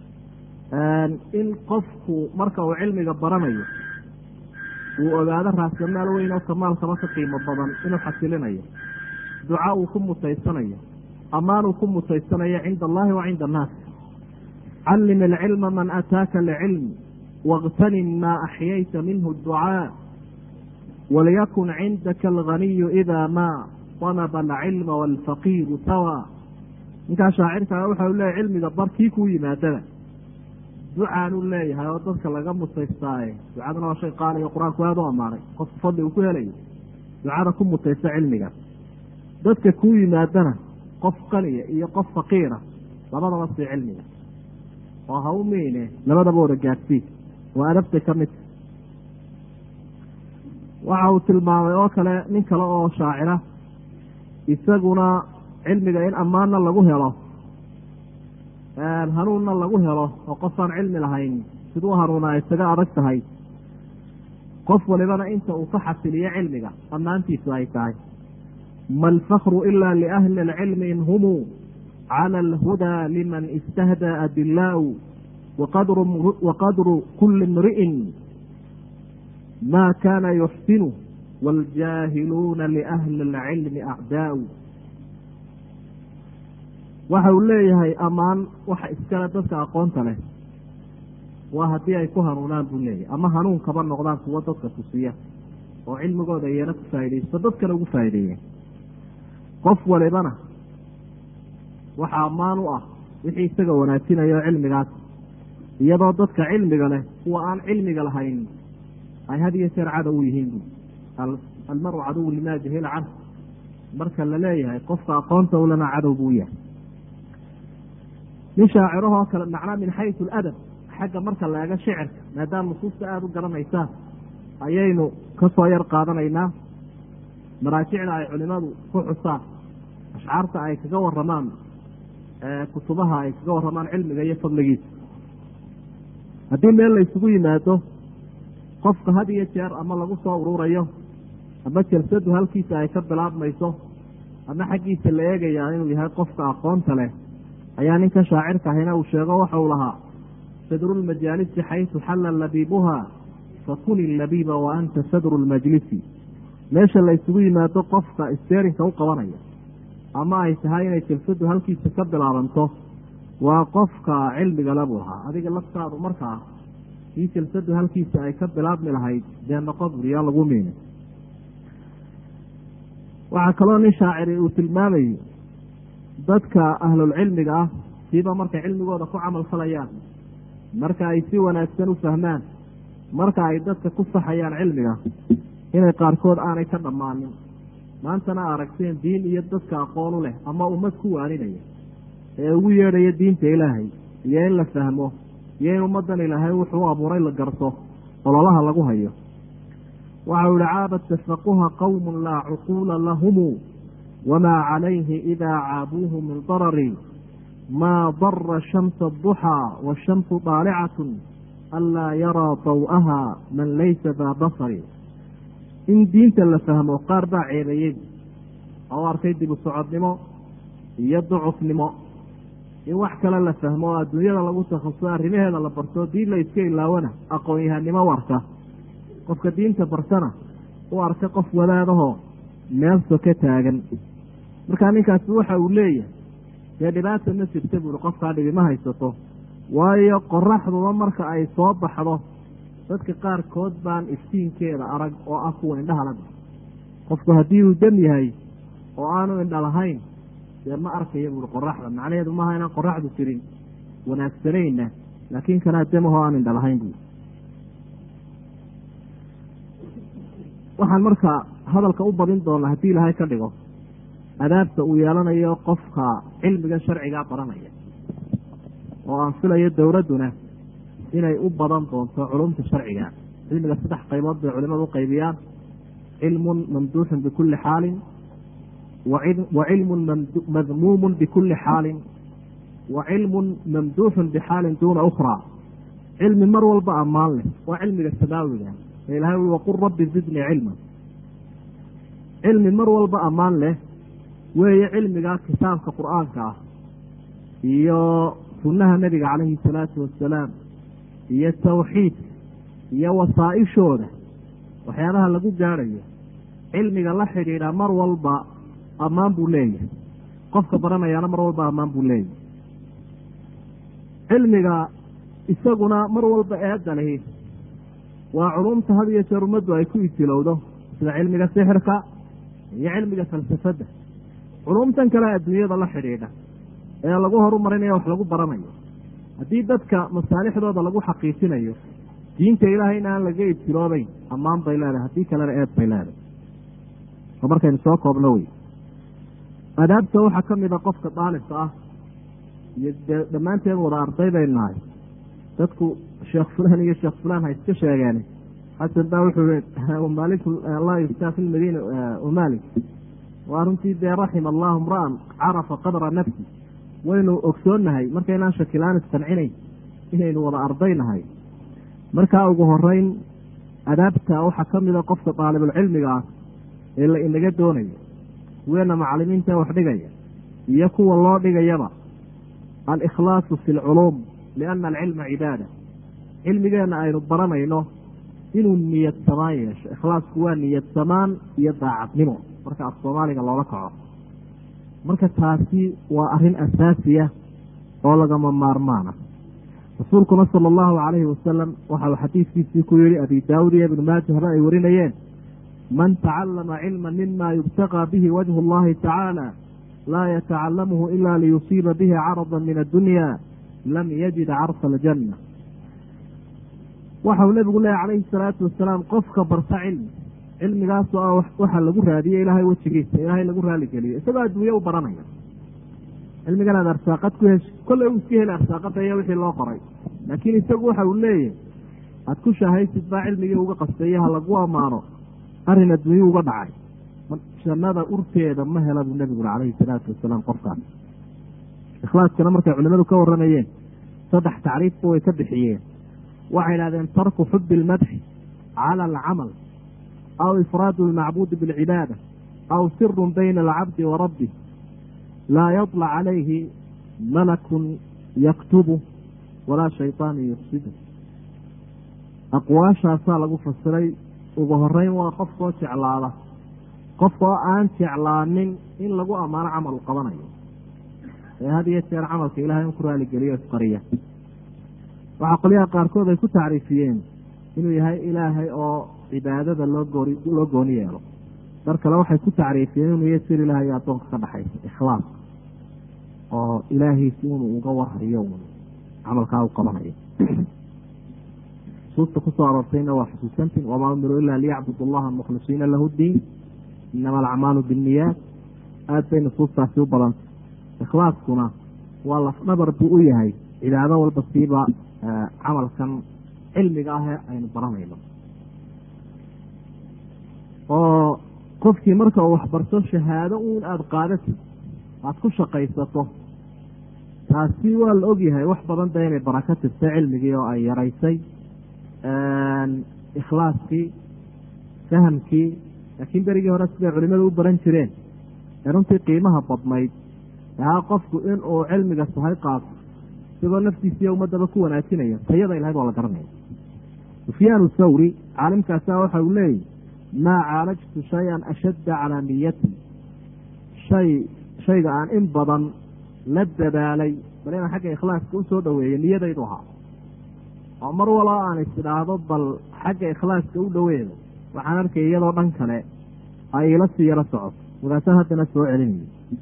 in qofku marka uu cilmiga baranayo uu ogaado raasamaal weyn oo kamaalkaba ka qiimo badan inuu xasilinayo duca uu ku mutaysanayo ammaan uu ku mutaysanayo cinda allahi wa cinda annaas callim alcilma man ataaka licilm waاgtanim maa axyayta minhu ducaa waliyakun cindaka alganiyu ida maa danaba alcilma waalfaqiiru sawaa ninkaa shaacirkaa waxau leeyahy cilmiga bar kii kuu yimaadada ducaanu leeyahay oo dadka laga mutaystaaye ducaduna waa shay qaaliyo qur-aanku aada u ammaanay qofku fadli uu ku helayo ducada ku mutaysta cilmiga dadka kuu yimaadana qof qaniya iyo qof faqiira labadaba sii cilmiga oo ha u meyne labadaba wada gaadsii waa adabta ka mid waxa uu tilmaamay oo kale nin kale oo shaacira isaguna cilmiga in ammaanna lagu helo hanuunna lagu helo oo qofaan cilmi lahayn siduu hanuuna isaga adag tahay qof walibana inta uu ka xasiliyo cilmiga ammaantiisu ay tahay ma alfakru ila liahli alcilmi in humuu cala alhudaa liman istahdaa adilaau waqadru kuli imri'in ma kana yuxsinu waاljaahiluuna liahli اlcilmi acdaau waxa uu leeyahay ammaan waxa iskale dadka aqoonta leh waa haddii ay ku hanuunaan buu leeyahay ama hanuun kaba noqdaan kuwo dadka tusiya oo cilmigooda iyana ku faaidaysto dadkana ugu faa'ideeya qof walibana waxa ammaan u ah wixii isaga wanaajinayo cilmigaas iyadoo dadka cilmiga leh kuwa aan cilmiga lahayn ay had iyo jeer cadow u yihiin bu almaru cadowu limaa jahila canhu marka la leeyahay qofka aqoonta ulana cadow buu yahay nin shaacirahoo kale macnaa min xaysu aladab xagga marka la eego shicirka maadaama nusuusta aada u garanaysaan ayaynu ka soo yar qaadanaynaa maraajicda ay culimadu ku xusaan ashcaarta ay kaga waramaan kutubaha ay kaga waramaan cilmiga iyo fadligiisa haddii meel la ysugu yimaado qofka had iyo jeer ama lagu soo ururayo ama jalsadu halkiisa ay ka bilaabmayso ama xaggiisa la eegayaa inuu yahay qofka aqoonta leh ayaa ninka shaacirka ahina uu sheego waxa uu lahaa sadru lmajaalisi xaysu xalla labiibuha fakuni labiiba wa anta sadru lmajlisi meesha la ysugu yimaado qofka steerinka u qabanaya ama ay tahay inay jalsadu halkiisa ka bilaabanto waa qofka cilmigale buu ahaa adiga laftaadu markaa kii jalsadu halkiisa ay ka bilaabmi lahayd dee noqo buriyaa lagu miinay waxaa kaloo nin shaaciri uu tilmaamayey dadka ahlulcilmiga ah siiba markay cilmigooda ku camal falayaan marka ay si wanaagsan u fahmaan marka ay dadka ku saxayaan cilmiga inay qaarkood aanay ka dhammaanin maantana aragteen diin iyo dadka aqoon u leh ama ummad ku waaninaya ee ugu yeedhaya diinta ilaahay iyo in la fahmo iyo in ummaddan ilaahay wuxuu u abuuray la garto ololaha lagu hayo waxau ihi caabad tafaquha qowmun laa cuquula lahumu wamaa calayhi idaa caabuuhu min darari maa dara shamsa aduxaa washamsu daalicatun anlaa yaraa daw'aha man laysa daa basari in diinta la fahmo qaar baa ceebeeyey oo arkay dib u socodnimo iyo ducufnimo in wax kale la fahmo oo adduunyada lagu takhasuso arrimaheeda la barto diin la iska ilaawana aqoon-yahanimo u arka qofka diinta bartana u arka qof wadaadahoo meel soka taagan markaa ninkaasi waxa uu leeyahay dee dhibaata ma jirta buuhi qofkaa dhibi ma haysato waayo qoraxduba marka ay soo baxdo dadka qaarkood baan iftiinkeeda arag oo ah kuwa indhaha laga qofku haddii uu dam yahay oo aanu indha lahayn dee ma arkaya buuhi qoraxda macnaheedu maaha inaan qoraxdu jirin wanaagsanayna laakiin kanaa damahoo aan indha lahayn buui waxaan marka hadalka u badin doonaa haddii ilaahay ka dhigo adaabta uu yeelanayo qofka cilmiga sharcigaa baranaya oo aan filayo dowladduna inay u badan doonto culumta sharciga cilmiga saddex qaybood bay culimadu u qaybiyaan cilmun mamduuxun bikulli xaalin wa cilmun madmuumun bikulli xaalin wa cilmun mamduuxun bixaalin duuna ukhraa cilmi mar walba ammaan leh waa cilmiga samaawiga ee ilahay ui waqul rabbi zidnii cilma cilmi mar walba ammaan leh weeye cilmiga kitaabka qur-aanka ah iyo sunnaha nebiga calayhi salaatu wasalaam iyo tawxiidka iyo wasaa-ishooda waxyaabaha lagu gaadhayo cilmiga la xidhiidha mar walba ammaan buu leeyahay qofka baranayaana mar walba ammaan buu leeyahay cilmiga isaguna mar walba eedda lihi waa culumta had iyo jeer ummaddu ay ku itilowdo sida cilmiga sixirka iyo cilmiga falsafadda culumtan kale adduunyada la xidhiidha ee lagu horumarinayo wax lagu baranayo haddii dadka masaalixdooda lagu xaqiijinayo diinta ilaahay in aan laga ibtiloobayn ammaan bay leedahay haddii kalena eed bay leedahay oo markaynu soo koobno wey adaabta waxaa ka mid a qofka daalibka ah iyo dee dhammaanteen wada arday baynu nahay dadku sheekh fulaan iyo sheekh fulaan ha iska sheegeen xasan baa wuxuu i maalik laa yuftaa fi lmadiina umalik waa runtii dee raxima allahu mra'an carafa qadra nafsi waynu ogsoonnahay markaynaan shakilaan isqancinayn inaynu wada ardaynahay markaa ugu horeyn adaabta waxaa ka mida qofka daalibulcilmiga ah ee la inaga doonayo kuweena macalimiinta wax dhigaya iyo kuwa loo dhigayaba alikhlaasu fi lculuum liana alcilma cibaada cilmigeenna aynu baranayno inuu niyad samaan yeesho ikhlaasku waa niyad samaan iyo daacadnimo marka af soomaaliga loola kaco marka taasi waa arrin asaasiya oo lagama maarmaana rasuulkuna sala allahu calayhi wasalam waxa uu xadiidkiisii ku yihi abi daawud iyo ibnu maaja haba ay warinayeen man tacallama cilma mima yubtaqaa bihi wajhu allahi tacaala laa yatacalamuhu ila liyusiiba bihi carada min addunya lam yajid carsa aljanna waxau nebigu leehay calayhi salaatu wasalaam qofka barta cilmi cilmigaasoo ah waxaa lagu raadiye ilaahay wejigiisa ilaahay lagu raaligeliyo isagoo adduunye u baranaya cilmigan aad arsaaqad ku hesh kolley uu iska heli arsaaqada iyo wixii loo qoray laakiin isagu waxa uu leeyahy aad ku shaahaysid baa cilmigii uga qasteeye ha lagu ammaano arrin adduunye uga dhacay jannada urteeda ma hela buu nebiguna calayhi salaatu wasalaam qofkaas ikhlaaskana markay culimadu ka waramayeen saddex tacriifba way ka bixiyeen waxay idhahdeen tarku xubi ilmadxi cala alcamal aw ifraadu almacbuudi bilcibaada aw sirun bayna alcabdi wa rabbih laa yadlac calayhi malakun yaktubu walaa shayطaanu yufsidu aqwaashaasaa lagu fasiray ugu horeyn waa qofkoo jeclaada qofkoo aan jeclaanin in lagu ammaano camal u qabanayo ee had iyo jeer camalka ilahay in ku raaligeliyo isqariya waxaa qolyaha qaarkood ay ku tacriifiyeen inuu yahay ilaahay oo cibaadada loo goori loo gooni yeelo dar kale waxay ku tacriifiyeen inuu yahay sir ilahay iyo addoonka ka dhexaysa ikhlaas oo ilaahiisi inuu uga warhayo camalkaa u qabanayo nusuusta kusoo aroortayna waa xusuusantiin wamaa umiruu ilaa liyacbudu allaha mukhlisiina lahu ddiin inama alacmaalu binniyaat aad bay nusuustaasi u badantay ikhlaaskuna waa lafdhabar buu u yahay cibaado walba siiba camalkan cilmiga ah ee aynu baranayno oo qofkii marka uu waxbarto shahaado uun aada qaadatid aada ku shaqaysato taasi waa la ogyahay wax badan da inay barako tirtay cilmigii oo ay yaraysay ikhlaaskii fahamkii laakiin berigii hore siday culimadu u baran jireen ee runtii qiimaha badnayd ahaa qofku inuu cilmiga sahay qaato isagoo naftiisiiyo ummadaba ku wanaajinaya tayaday lahayd waa la garanaya sufyaanu thawri caalimkaasa waxa uu leeyahy maa caalajtu shay-an ashadda calaa niyati shay shayga aan in badan la dadaalay bal inaan xagga ikhlaaska usoo dhaweeyo niyadaydu ahaa oo mar walba aan is idhaahdo bal xagga ikhlaaska u dhaweedo waxaan arkay iyadoo dhan kale ay ila sii yaro socoto markaasaan haddana soo celinayo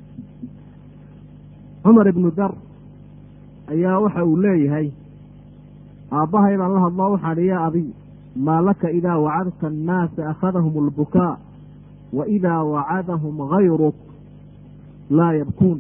cumar ibnu dar ayaa waxa uu leeyahay aabbahay baan la hadloo waxaan ihi yaa abiy maa laka idaa wacadta annaasa akhadahum albukaa wa idaa wacadahum gayruk laa yabkuun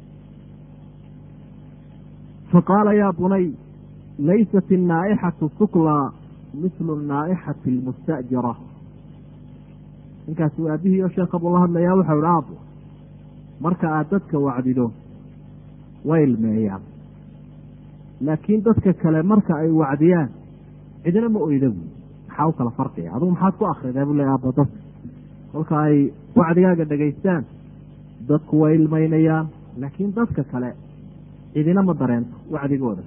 faqaala yaa bunay laysat الnaa'ixatu suklaa mislu naa'ixati اlmustajira ninkaasi aabihii oo sheekha buu la hadlayaa waxau ihi aabo marka aad dadka wacdido way ilmeeyaan laakiin dadka kale marka ay wacdiyaan cidina ma oyda buy maxaa u kala farqiya adugu maxaad ku akridaa buu le aabo dadka kolka ay wacdigaaga dhegaystaan dadku way ilmaynayaan laakiin dadka kale cidina ma dareento wacdigooda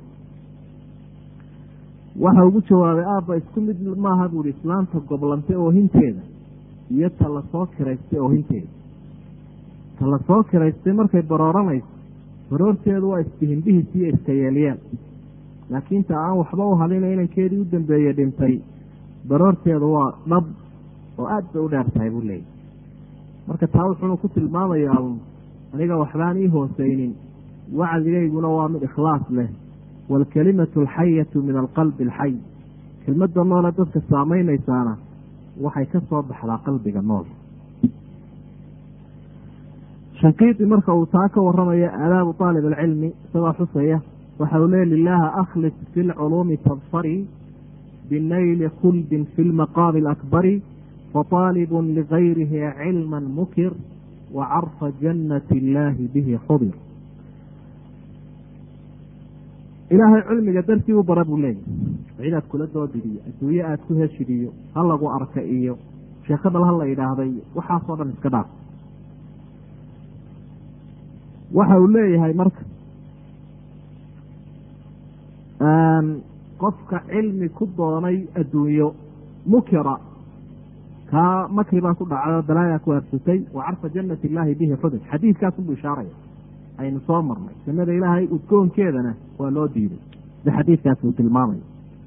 waxa ugu jawaabay aabba isku mid maaha buuhi islaanta goblantay oohinteeda iyo ta la soo kiraystay oohinteeda ta la soo kiraystay markay barooranayso baroorteedu waa isbihinbihiis iyo iska yeelyeel laakiin ta aan waxba u hadina inankeedii u dambeeyey dhintay baroorteedu waa dhab oo aad bay u dheer tahay buu leeyay marka taa wuxuuna ku tilmaamayaa un aniga waxbaan ii hooseynin wacdigayguna waa mid ikhlaas leh waalkalimatu alxayatu min alqalbi alxay kelmadda noole dadka saamaynaysaana waxay ka soo baxdaa qalbiga nool shanqiidi marka uu taa ka waramayo aadaabu aalib alcilmi isagoo xusaya waxa uu leey lilaaha akhlis fi lculuumi tadfari binayli khuldin fi lmaqaami alakbari faطaalibun ligayrihi cilma mukir wa carfa jannati illaahi bihi xudir ilaahay cilmiga dartii u bara buu leeyahy cid aad kula doodid iyo adduunye aad ku heshid iyo ha lagu arka iyo sheekadal ha la yidhaahday waxaasoo dhan iska dhaaf waxa uu leeyahay marka qofka cilmi ku doonay adduunyo mukira kaa makri baa ku dhacay oo balaayaa ku haarsatay wa carfa jannati illaahi bihi xudur xadiidkaasunbuu ishaaraya aynu soo marnay jannada ilaahay udgoonkeedana waa loo diiday sida xadiidkaasi uu tilmaamayo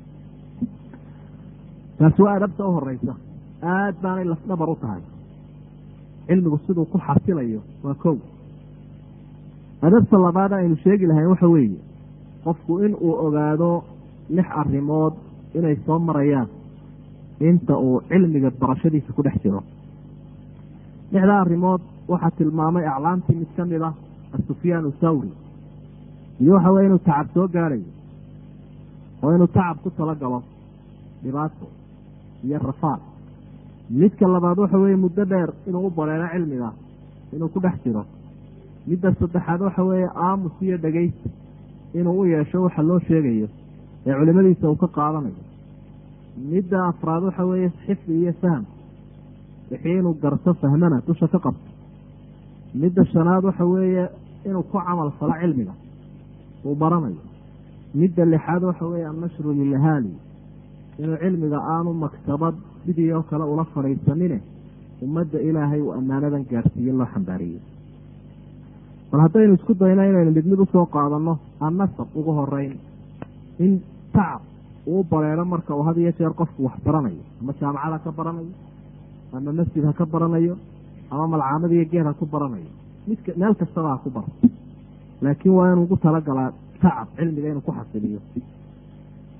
taasi waa adabta u horeysa aad baanay lafdhabar u tahay cilmigu siduu ku xasilayo waa kow adabta labaad aynu sheegi lahayn waxa weeye qofku in uu ogaado lix arrimood inay soo marayaan inta uu cilmiga barashadiisa ku dhex jiro lixdaa arrimood waxaa tilmaamay aclaamtii mid ka mid ah asufyaan thawri iyo waxa weye inuu tacab soo gaadhayo oo inuu tacab ku talagalo dhibaato iyo rafaad midka labaad waxa weeye muddo dheer inuu u bareero cilmiga inuu ku dhex jiro midda saddexaad waxa weeye aamus iyo dhegeysi inuu u yeesho waxa loo sheegayo ee culimadiisa uu ka qaadanayo midda afraad waxa weeye xifdi iyo fahm wixii inuu garto fahmana dusha ka qabto midda shanaad waxa weeye inuu ku camal falo cilmiga uu baranayo midda lixaad waxa weeye annashru lilahaali inuu cilmiga aanu maktabad sidii oo kale ula fadhiisanine ummadda ilaahay uu ammaanadan gaadhsiiye loo xambaariyo bal haddaynu isku dayno inaynu mid mid usoo qaadanno annasab ugu horeyn in tacab uu bareero marka uu had iyo jeer qofku wax baranayo ama jaamacad ha ka baranayo ama masjid ha ka baranayo ama malcaamad iyo geed ha ku baranayo midka meel kastaba ha ku baro laakiin waa inuu ugu talagalaa tacab cilmiga inuu ku xasiliyo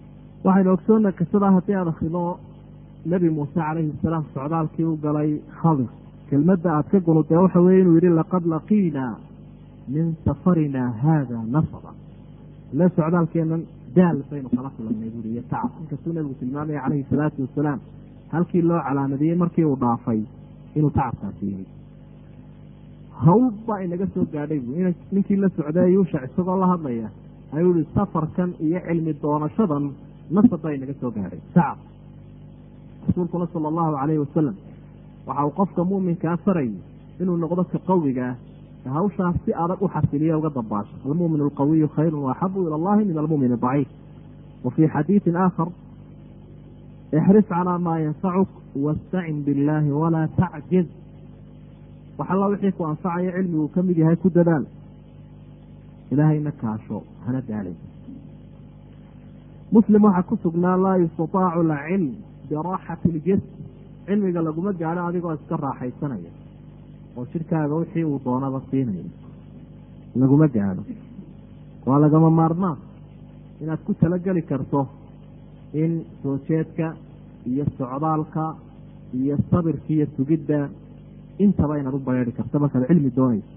waxaynu ogsoonna qisadaa haddii aad akrido nebi muuse calayhi salaam socdaalkii u galay khadir kelmadda aad ka gunudee waxa weye inuu yidhi laqad laqiinaa min safarinaa haada nasaba ile socdaalkeennan daal baynu kala kulannay buuri iyo tacab inkastuu nebigu tilmaamaya calayhi salaatu wasalaam halkii loo calaamadiyey markii uu dhaafay inuu tacabkaasi yimi hawl baa inaga soo gaadhay bu ninkii la socday yuushac isagoo la hadlaya ayuu yihi safarkan iyo cilmi doonashadan nasab baa inaga soo gaadhay tacab rasuulkuna sala allahu calayhi wasalam waxa uu qofka muuminkaa farayay inuu noqdo ka qawiga ah hawshaas si adag u xasiliya uga dambaasho almumin alqawiyu khayru waaxabu ila allahi min almumin daciif wa fii xadiidin aakhar ixris calaa maa yanfacuk wastacin biاllaahi walaa tacjiz wax alla wixii ku anfacaya cilmiguu ka mid yahay ku dadaal ilaahayna kaasho hana daalay muslim waxaa ku sugnaa laa yustataacu lcilm biraaxati اljism cilmiga laguma gaadho adigoo iska raaxaysanaya oo jidhkaaga wixii uu doonaba siinaya laguma gaadho waa lagama maarmaan inaad ku talageli karto in soo jeedka iyo socdaalka iyo sabirka iyo sugidda intaba inaad u bareeri karto markaad cilmi doonayso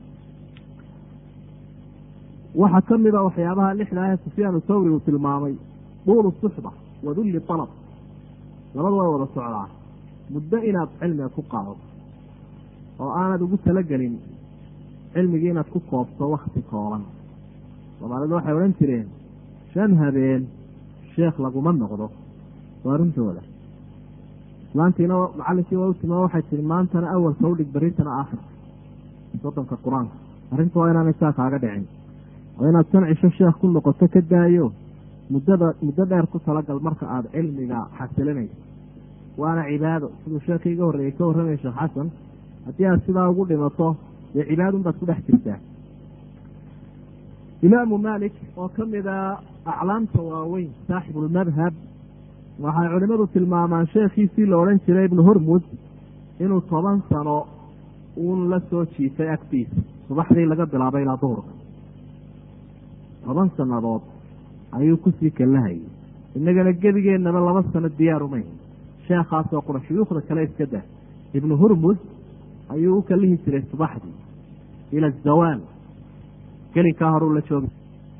waxaa ka mid a waxyaabaha lixda ah sufyaanu thawri uu tilmaamay duulu suxba wa dulli alab labadu way wada socdaa muddo inaad cilmiga ku qaado oo aanad ugu talagelin cilmigii inaad ku koobto wakti kooban soomaalidu waxay odhan jireen shan habeen sheekh laguma noqdo waa runtooda islaantiina macallinkii waa u timaa waxay tihi maantana awalka udhig berintana aakhirka soddonka qur-aanka arrinta waa inaanay saa kaaga dhicin oo inaad shan cisho sheekh ku noqoto ka daayo muddada muddo dheer ku talagal marka aada cilmiga xasilinayso waana cibaado siduu sheekii iga horreeyey ka warramaya sheekh xasan haddii aad sidaa ugu dhimato dee cibaadun baad ku dhex jirtaa imaamu malik oo ka mida aclaamta waaweyn saaxibulmadhab waxay culimmadu tilmaamaan sheekhiisii la odhan jiray ibnu hormud inuu toban sano uun la soo jiifay agtiisa subaxdii laga bilaabay ilaa duhurka toban sannadood ayuu kusii kallahayay innagana gebigeennaba laba sano diyaarumay sheekhaasoo qura shuyuukhda kale iska dah ibnu hurmud ayuu u kallihi jiray subaxdii ila azawaal gelinkaa horuu la joogi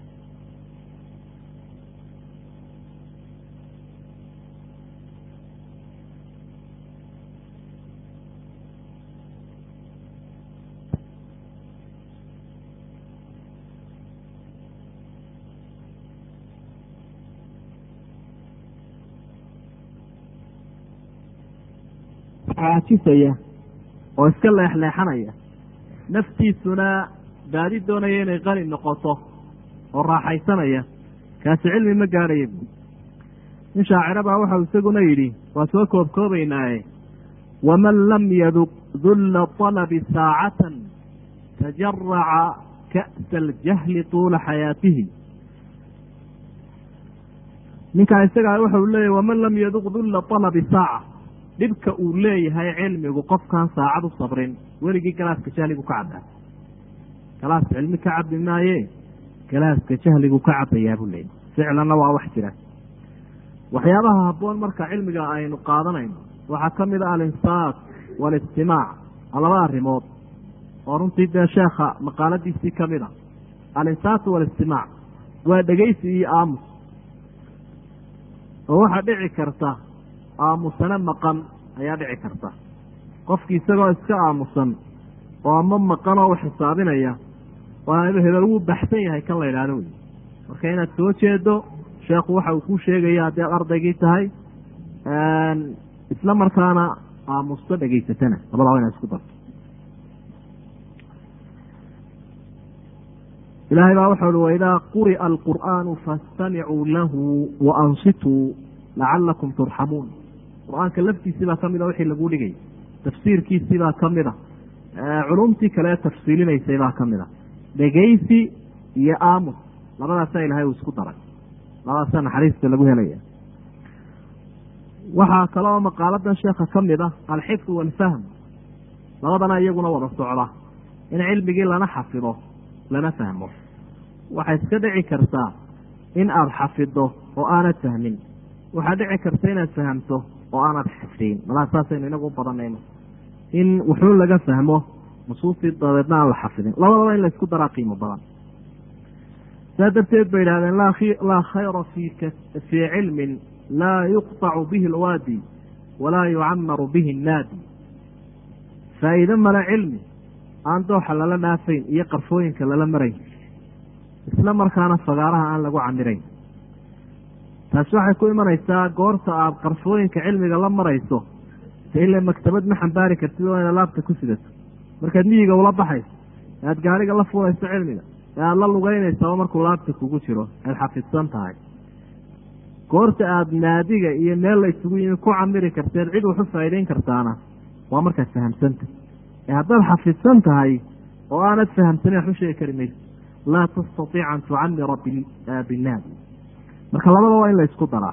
caajisaya oo iska leexleexanaya naftiisuna baadi doonaya inay qani noqoto oo raaxaysanaya kaasi cilmi ma gaadhaya bu nin shaacira baa waxau isaguna yidhi waa soo koobkoobaynaaye waman lam yaduq dulla طalabi saacatan tajaraca ka'sa aljahli tuula xayaatihi ninkaa isagaa waxau leeyahy waman lam yaduq dulla طalabi saaca dhibka uu leeyahay cilmigu qofkaan saacad u sabrin weligii galaaska jahligu ka cabbaa galaas cilmi ka cabbi maaye galaaska jahligu ka cabbayaa buu leeyahy ficlanna waa wax jira waxyaabaha habboon marka cilmiga aynu qaadanayno waxaa ka mid a alinsaat waalistimaac waa laba arrimood oo runtii dee sheekha maqaaladiisii ka mid a alinsaatu waalistimaac waa dhegeysi iyo aamus oo waxaa dhici karta aamusane maqan ayaa dhici karta qofkii isagoo iska aamusan oo ama maqan oo wax xisaabinaya waa hebel wuu baxsan yahay kan la idhaahdo wey marka inaad soo jeedo sheekhu waxa uu kuu sheegaya haddii aad ardaygii tahay isla markaana aamusto dhegaysatana labada waa inaad isku darto ilaahay baa waxau uhi waidaa quri'a alqur'aanu faastamicuu lahu waansituu lacalakum turxamuun qur-aanka laftiisii baa ka mid a wixii laguu dhigay tafsiirkiisii baa ka mid a culumtii kale ee tafsiilinaysay baa ka mid a dhegaysi iyo aamus labadaasaa ilahay uu isku daray labadaasaa naxariista lagu helaya waxaa kale oo maqaaladan sheekha ka mid a alxifdu waalfahm labadana iyaguna wada socda in cilmigii lana xafido lana fahmo waxay iska dhici kartaa in aada xafido oo aanad fahmin waxaa dhici karta inaad fahamto oo aanad xifdiin malaa saasaynu inagu u badanayno in wuxuu laga fahmo nusuustii dabeedna aan la xafidin labadaba in laysku daraa qiimo badan saa darteed bay idhahdeen laa khayra fii cilmin laa yuqطacu bihi alwaadi walaa yucamaru bihi annaadi faa'iide male cilmi aan dooxa lala dhaafayn iyo qarfooyinka lala marayn isla markaana fagaaraha aan lagu camirayn taasi waxay ku imanaysaa goorta aada qarfooyinka cilmiga la marayso se ila maktabad ma xambaari kartid oo ina laabta ku sidato markaad miyiga ula baxayso ee aada gaariga la fuulayso cilmiga ee aada la lugeynaysaa markuu laabta kugu jiro aad xafidsan tahay goorta aada naadiga iyo meel la isugu yimi ku camiri karteed cid waxu faa'iideyn kartaana waa markaad fahamsanta ee haddaad xafidsan tahay oo aanad fahamsanin wax u sheegi kari mayso laa tastatiic an tucamira binnaadi marka labada waa in la isku daraa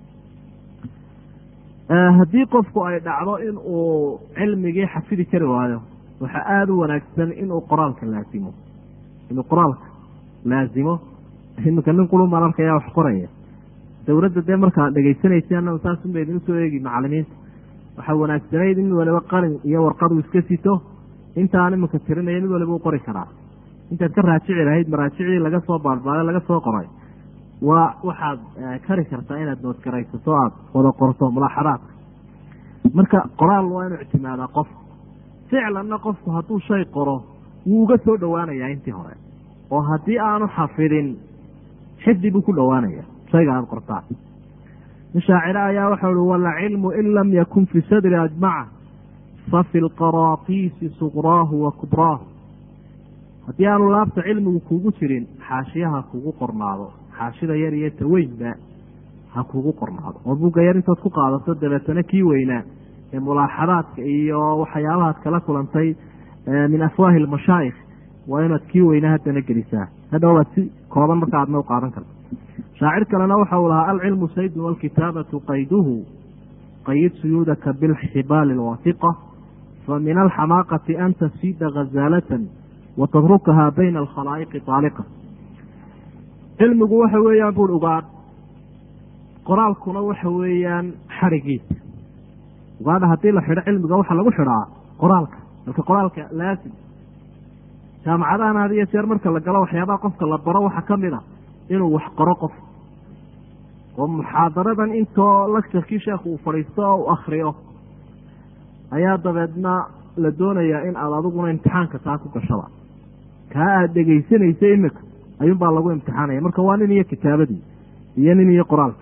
haddii qofku ay dhacdo in uu cilmigii xafidi kari waayo waxaa aada u wanaagsan inuu qoraalka laasimo inuu qoraalka laasimo iminka nin qulun baan arkaya wax qoraya dowladda dee markaad dhegaysanaysa saasunba idin usoo eegi macalimiinta waxaa wanaagsanayd in mid waliba qalin iyo warqadu iska sito intaan iminka tirinaya mid waliba u qori karaa intaad ka raajici lahayd maraajicdii laga soo baarbaaday laga soo qoray waa waxaad kari kartaa inaad noodgaraysato aada wada qorto mulaaxadaadka marka qoraal waa inuu ictimaadaa qofku ficlanna qofku hadduu shay qoro wuu uga soo dhowaanayaa intii hore oo haddii aanu xafidin xifdi buu ku dhowaanaya shayga aada qortaan nin shaacire ayaa waxau uhi walcilmu in lam yakun fi sadri ajmaca fa fi lqaraatiisi suqraahu wa kubraahu haddii aanu laabta cilmigu kugu jirin xaashiyaha kugu qornaado xaashida yar iyo taweynba ha kugu qornaado oo bugga yar intood ku qaadato dabeetana kii weynaa ee mulaaxadaadka iyo waxyaabahaad kala kulantay min afwaahi lmashaayikh waa inaad kii weynaa haddana gelisaa hadhow waad si kooban marka aadna u qaadan karto shaacir kalena waxa uu lahaa alcilmu saydun walkitaabatu qayduhu qayid suyuudaka bilxibaali alwaasiqa fa min alxamaaqati an tasiida khazaalatan watadrukahaa bayna alkhalaa'iqi taaliqa cilmigu waxa weeyaan buur ugaadh qoraalkuna waxa weeyaan xarigiisa ugaadha haddii la xidho cilmiga waxaa lagu xidhaa qoraalka marka qoraalka laasim jaamacadahan had iyo jeer marka la galo waxyaabaha qofka la baro waxaa ka mid a inuu wax qoro qof oo muxaadaradan intoo lecturkii sheekhu uu fadhiisto oo u akriyo ayaa dabeedna la doonayaa in aada adiguna imtixaanka taa ku gashada kaa aada dhegaysanaysa imika ayuunbaa lagu imtixaanaya marka waa nin iyo kitaabadii iyo nin iyo qoraalkii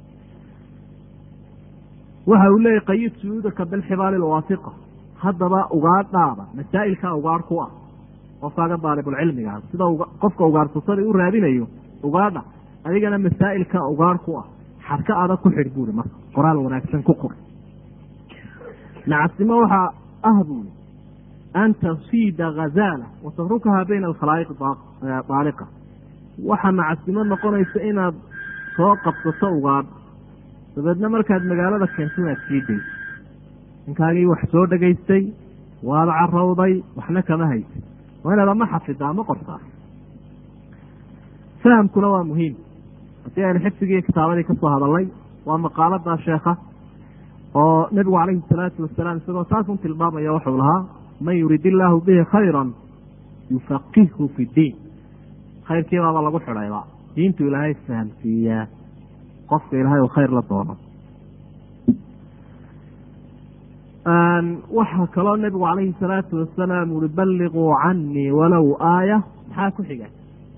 waxa uu leeyahy qayid suyuudaka bilxibaali lwaasiqa haddaba ugaadhaada masaa'ilkaa ugaadh ku ah qofkaaga daalibulcilmiga sida qofka ugaadhsasadii u raadinayo ugaadha adigana masaa'ilka ugaadh ku ah xadka adag ku xidh buuri marka qoraal wanaagsan ku qor nacasnimo waxaa ah buuri an tasiida ghazaala wa tatrukahaa bayna alkhalaa'iqi daaliqa waxaa nacasnimo noqonaysa inaad soo qabsato ugaadh dabeedna markaad magaalada keento inaad sii dayso ninkaagii wax soo dhegaystay waad carowday waxna kama haysa waa inaad ama xafidaa ama qortaa fahamkuna waa muhiim haddii aynu xifdigii kitaabadii kasoo hadalnay waa maqaalada sheekha oo nebigu calayhi salaatu wasalaam isagoo taasun tilmaamaya wuxuu lahaa man yurid illaahu bihi khayran yufaqihhu fi ddiin khayrkiibaaba lagu xidhayba diintu ilaahay fahamsiiyaa qofka ilaahay uu khayr la doono waxaa kaloo nebigu calayhi salaatu wasalaam uri balliquu canii walow aaya maxaa ku xiga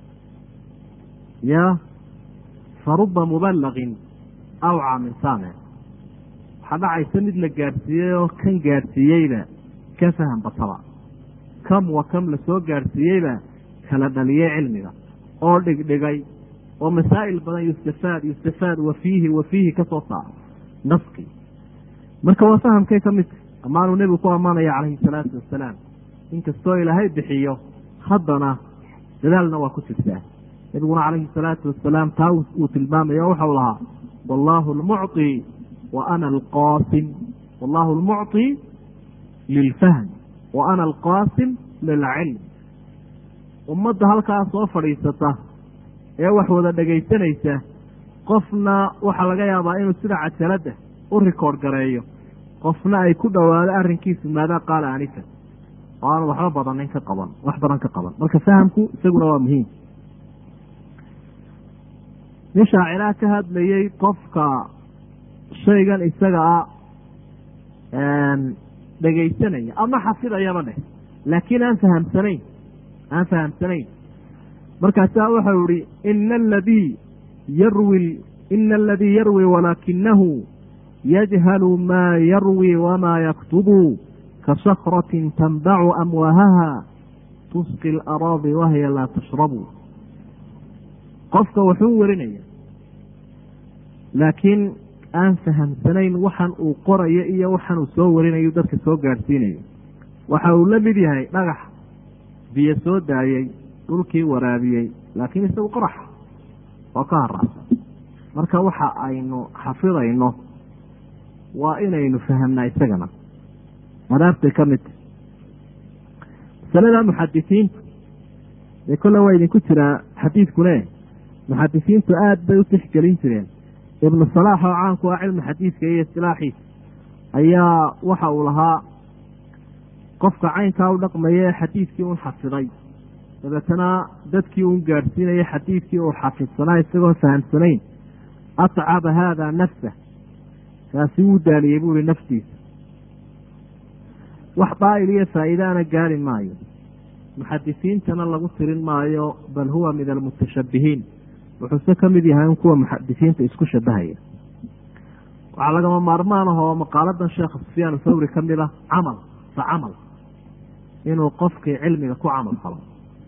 ya faruba mubalaqin awca min saamic waxaa dhacaysa mid la gaadhsiiyey oo kan gaadhsiiyeyba ka faham bataba kam wa kam lasoo gaadhsiiyeyba kala dhaliyey cilmiga oo dhigdhigay oo masaa'il badan yustafaad yustafaad wa fiihi wa fiihi ka soo saaro naskii marka waa fahamkay ka midka ammaanuu nebigu ku ammaanaya calayhi salaatu wasalaam inkastoo ilaahay bixiyo haddana dadaalna waa ku jirtaa nebiguna calayhi salaatu wasalaam taa uu tilmaamaya o waxau lahaa wallaahu almucطi wa ana alqaasim wallahu almucطi lilfahm wa ana alqaasim lilcilm ummadda halkaa soo fadhiisata ee wax wada dhegaysanaysa qofna waxaa laga yaabaa inuu sida cajaladda u rikoord gareeyo qofna ay ku dhowaado arrinkiisu maadaa qaala anifa oo aanu waxba badanin ka qaban wax badan ka qaban marka fahamku isaguna waa muhiim nin shaaciraha ka hadlayey qofka shaygan isaga a dhegaysanaya ama xafidayaba dheh laakiin aan fahamsanayn aan fahamsanayn markaasaa waxau ihi ina aladii yarwi ina aladii yarwi walaakinahu yajhalu maa yarwi wamaa yaktubu ka sakratin tanbacu amwahaha tusqi laraadi wahiya laa tashrabu qofka wuxuu warinaya laakiin aan fahamsanayn waxan uu qorayo iyo waxan uu soo warinayo dadka soo gaadhsiinayo waxa uu la mid yahay dhagax biyo soo daayey dhulkii waraabiyey laakiin isagu qoraxa oo ka haracsan marka waxa aynu xafidayno waa inaynu fahamnaa isagana adaabtay ka mid tahy masalada muxadisiintu dee kolle waa idinku jiraa xadiidkune muxadisiintu aada bay u tixgelin jireen ibnu salaax oo caanku ah cilmi xadiidka iyo istilaaxiisa ayaa waxa uu lahaa qofka caynkaa u dhaqmaya ee xadiidkii un xafiday dabeetana dadkii un gaadhsiinaya xadiidkii uu xafidsanaa isagoon fahamsanayn atcaba haada nafsa kaasi wuu daaliyey buu ihi naftiisa wax daa'il iyo faa'iidaana gaari maayo muxadisiintana lagu tirin maayo bal huwa min almutashabbihiin wuxuuse ka mid yahay in kuwa muxadisiinta isku shabahaya waxaa lagama maarmaan ah oo maqaaladan sheekha sufyaan thawri ka mid ah camal fa camal inuu qofkii cilmiga ku camal falo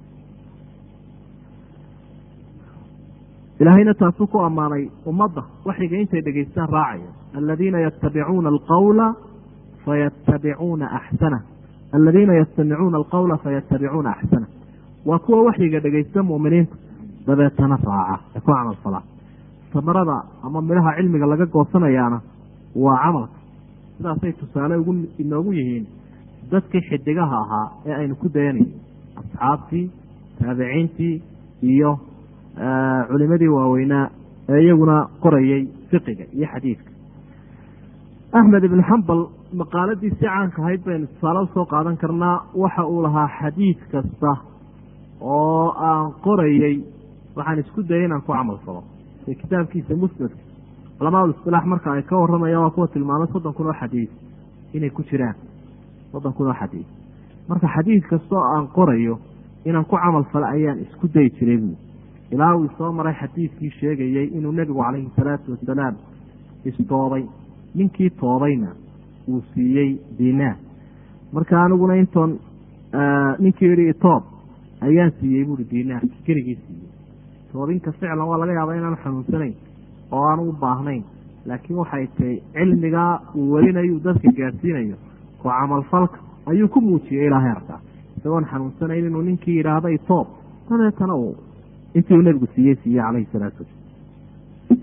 ilaahayna taasuu ku ammaanay ummadda waxyiga intay dhegaystaan raacaya aladiina yatabicuuna alqawla fayatabicuuna axsana aladiina yastamicuuna alqawla fayatabicuuna axsana waa kuwa waxyiga dhegaysta mu'miniinta dabeetana raaca ee ku camal falaa samarada ama midhaha cilmiga laga goosanayaana waa camalka sidaasay tusaale ugu inoogu yihiin dadkii xidigaha ahaa ee aynu ku dayanayno asxaabtii taabiciintii iyo culimadii waaweynaa ee iyaguna qorayey fiqiga iyo xadiidka axmed ibnu xambal maqaaladii si caanka ahayd baynu tusaale usoo qaadan karnaa waxa uu lahaa xadiid kasta oo aan qorayey waxaan isku dayay inaan ku camal falo ee kitaabkiisa musnadka culamaa ulistilaax marka ay ka waramayaan waa kuwa tilmaamay soddon kun oo xadiid inay ku jiraan soddon kun oo xadiid marka xadiid kastoo aan qorayo inaan ku camal falo ayaan isku dayi jiray buu ilaa uu soo maray xadiidkii sheegayey inuu nebigu calayhi salaatu wasalaam istoobay ninkii toobayna uu siiyey dinaar marka aniguna intoon ninkii yihi itoob ayaan siiyey buuri dinaar keligii siiyey toobinka ficlan waa laga yaabaa inaanu xanuunsanayn oo aanu u baahnayn laakiin waxay tahay cilmigaa uu welinayo dadka gaadsiinayo oo camalfalka ayuu ku muujiyey ilaahay arkaa isagoon xanuunsanayn inuu ninkii yidhaahda itoob dabeetana uu intii uu nebigu siiyey siiyey calayhi salaatu wasalaam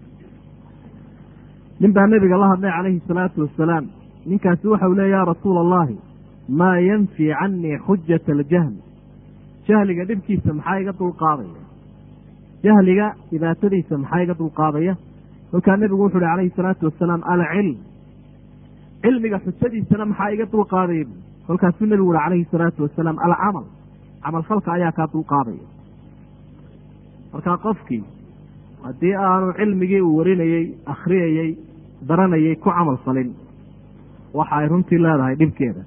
nin baa nebiga la hadlay calayhi salaatu wasalaam ninkaasi waxau leey ya rasuula allahi maa yanfii canii xujata aljahl jahliga dhibkiisa maxaa iga dulqaadaya jahliga dhibaatadiisa maxaa iga dulqaadaya kolkaa nebigu wuxu uhi calayhi salaatu wasalaam alcilm cilmiga xujadiisana maxaa iga dulqaadaya bu kolkaasuu nebigu uhi calayhi salaatu wasalaam alcamal camalfalka ayaa kaa dulqaadaya markaa qofkii haddii aanu cilmigii uu warinayey akhriyayey daranayay ku camal falin waxa ay runtii leedahay dhibkeeda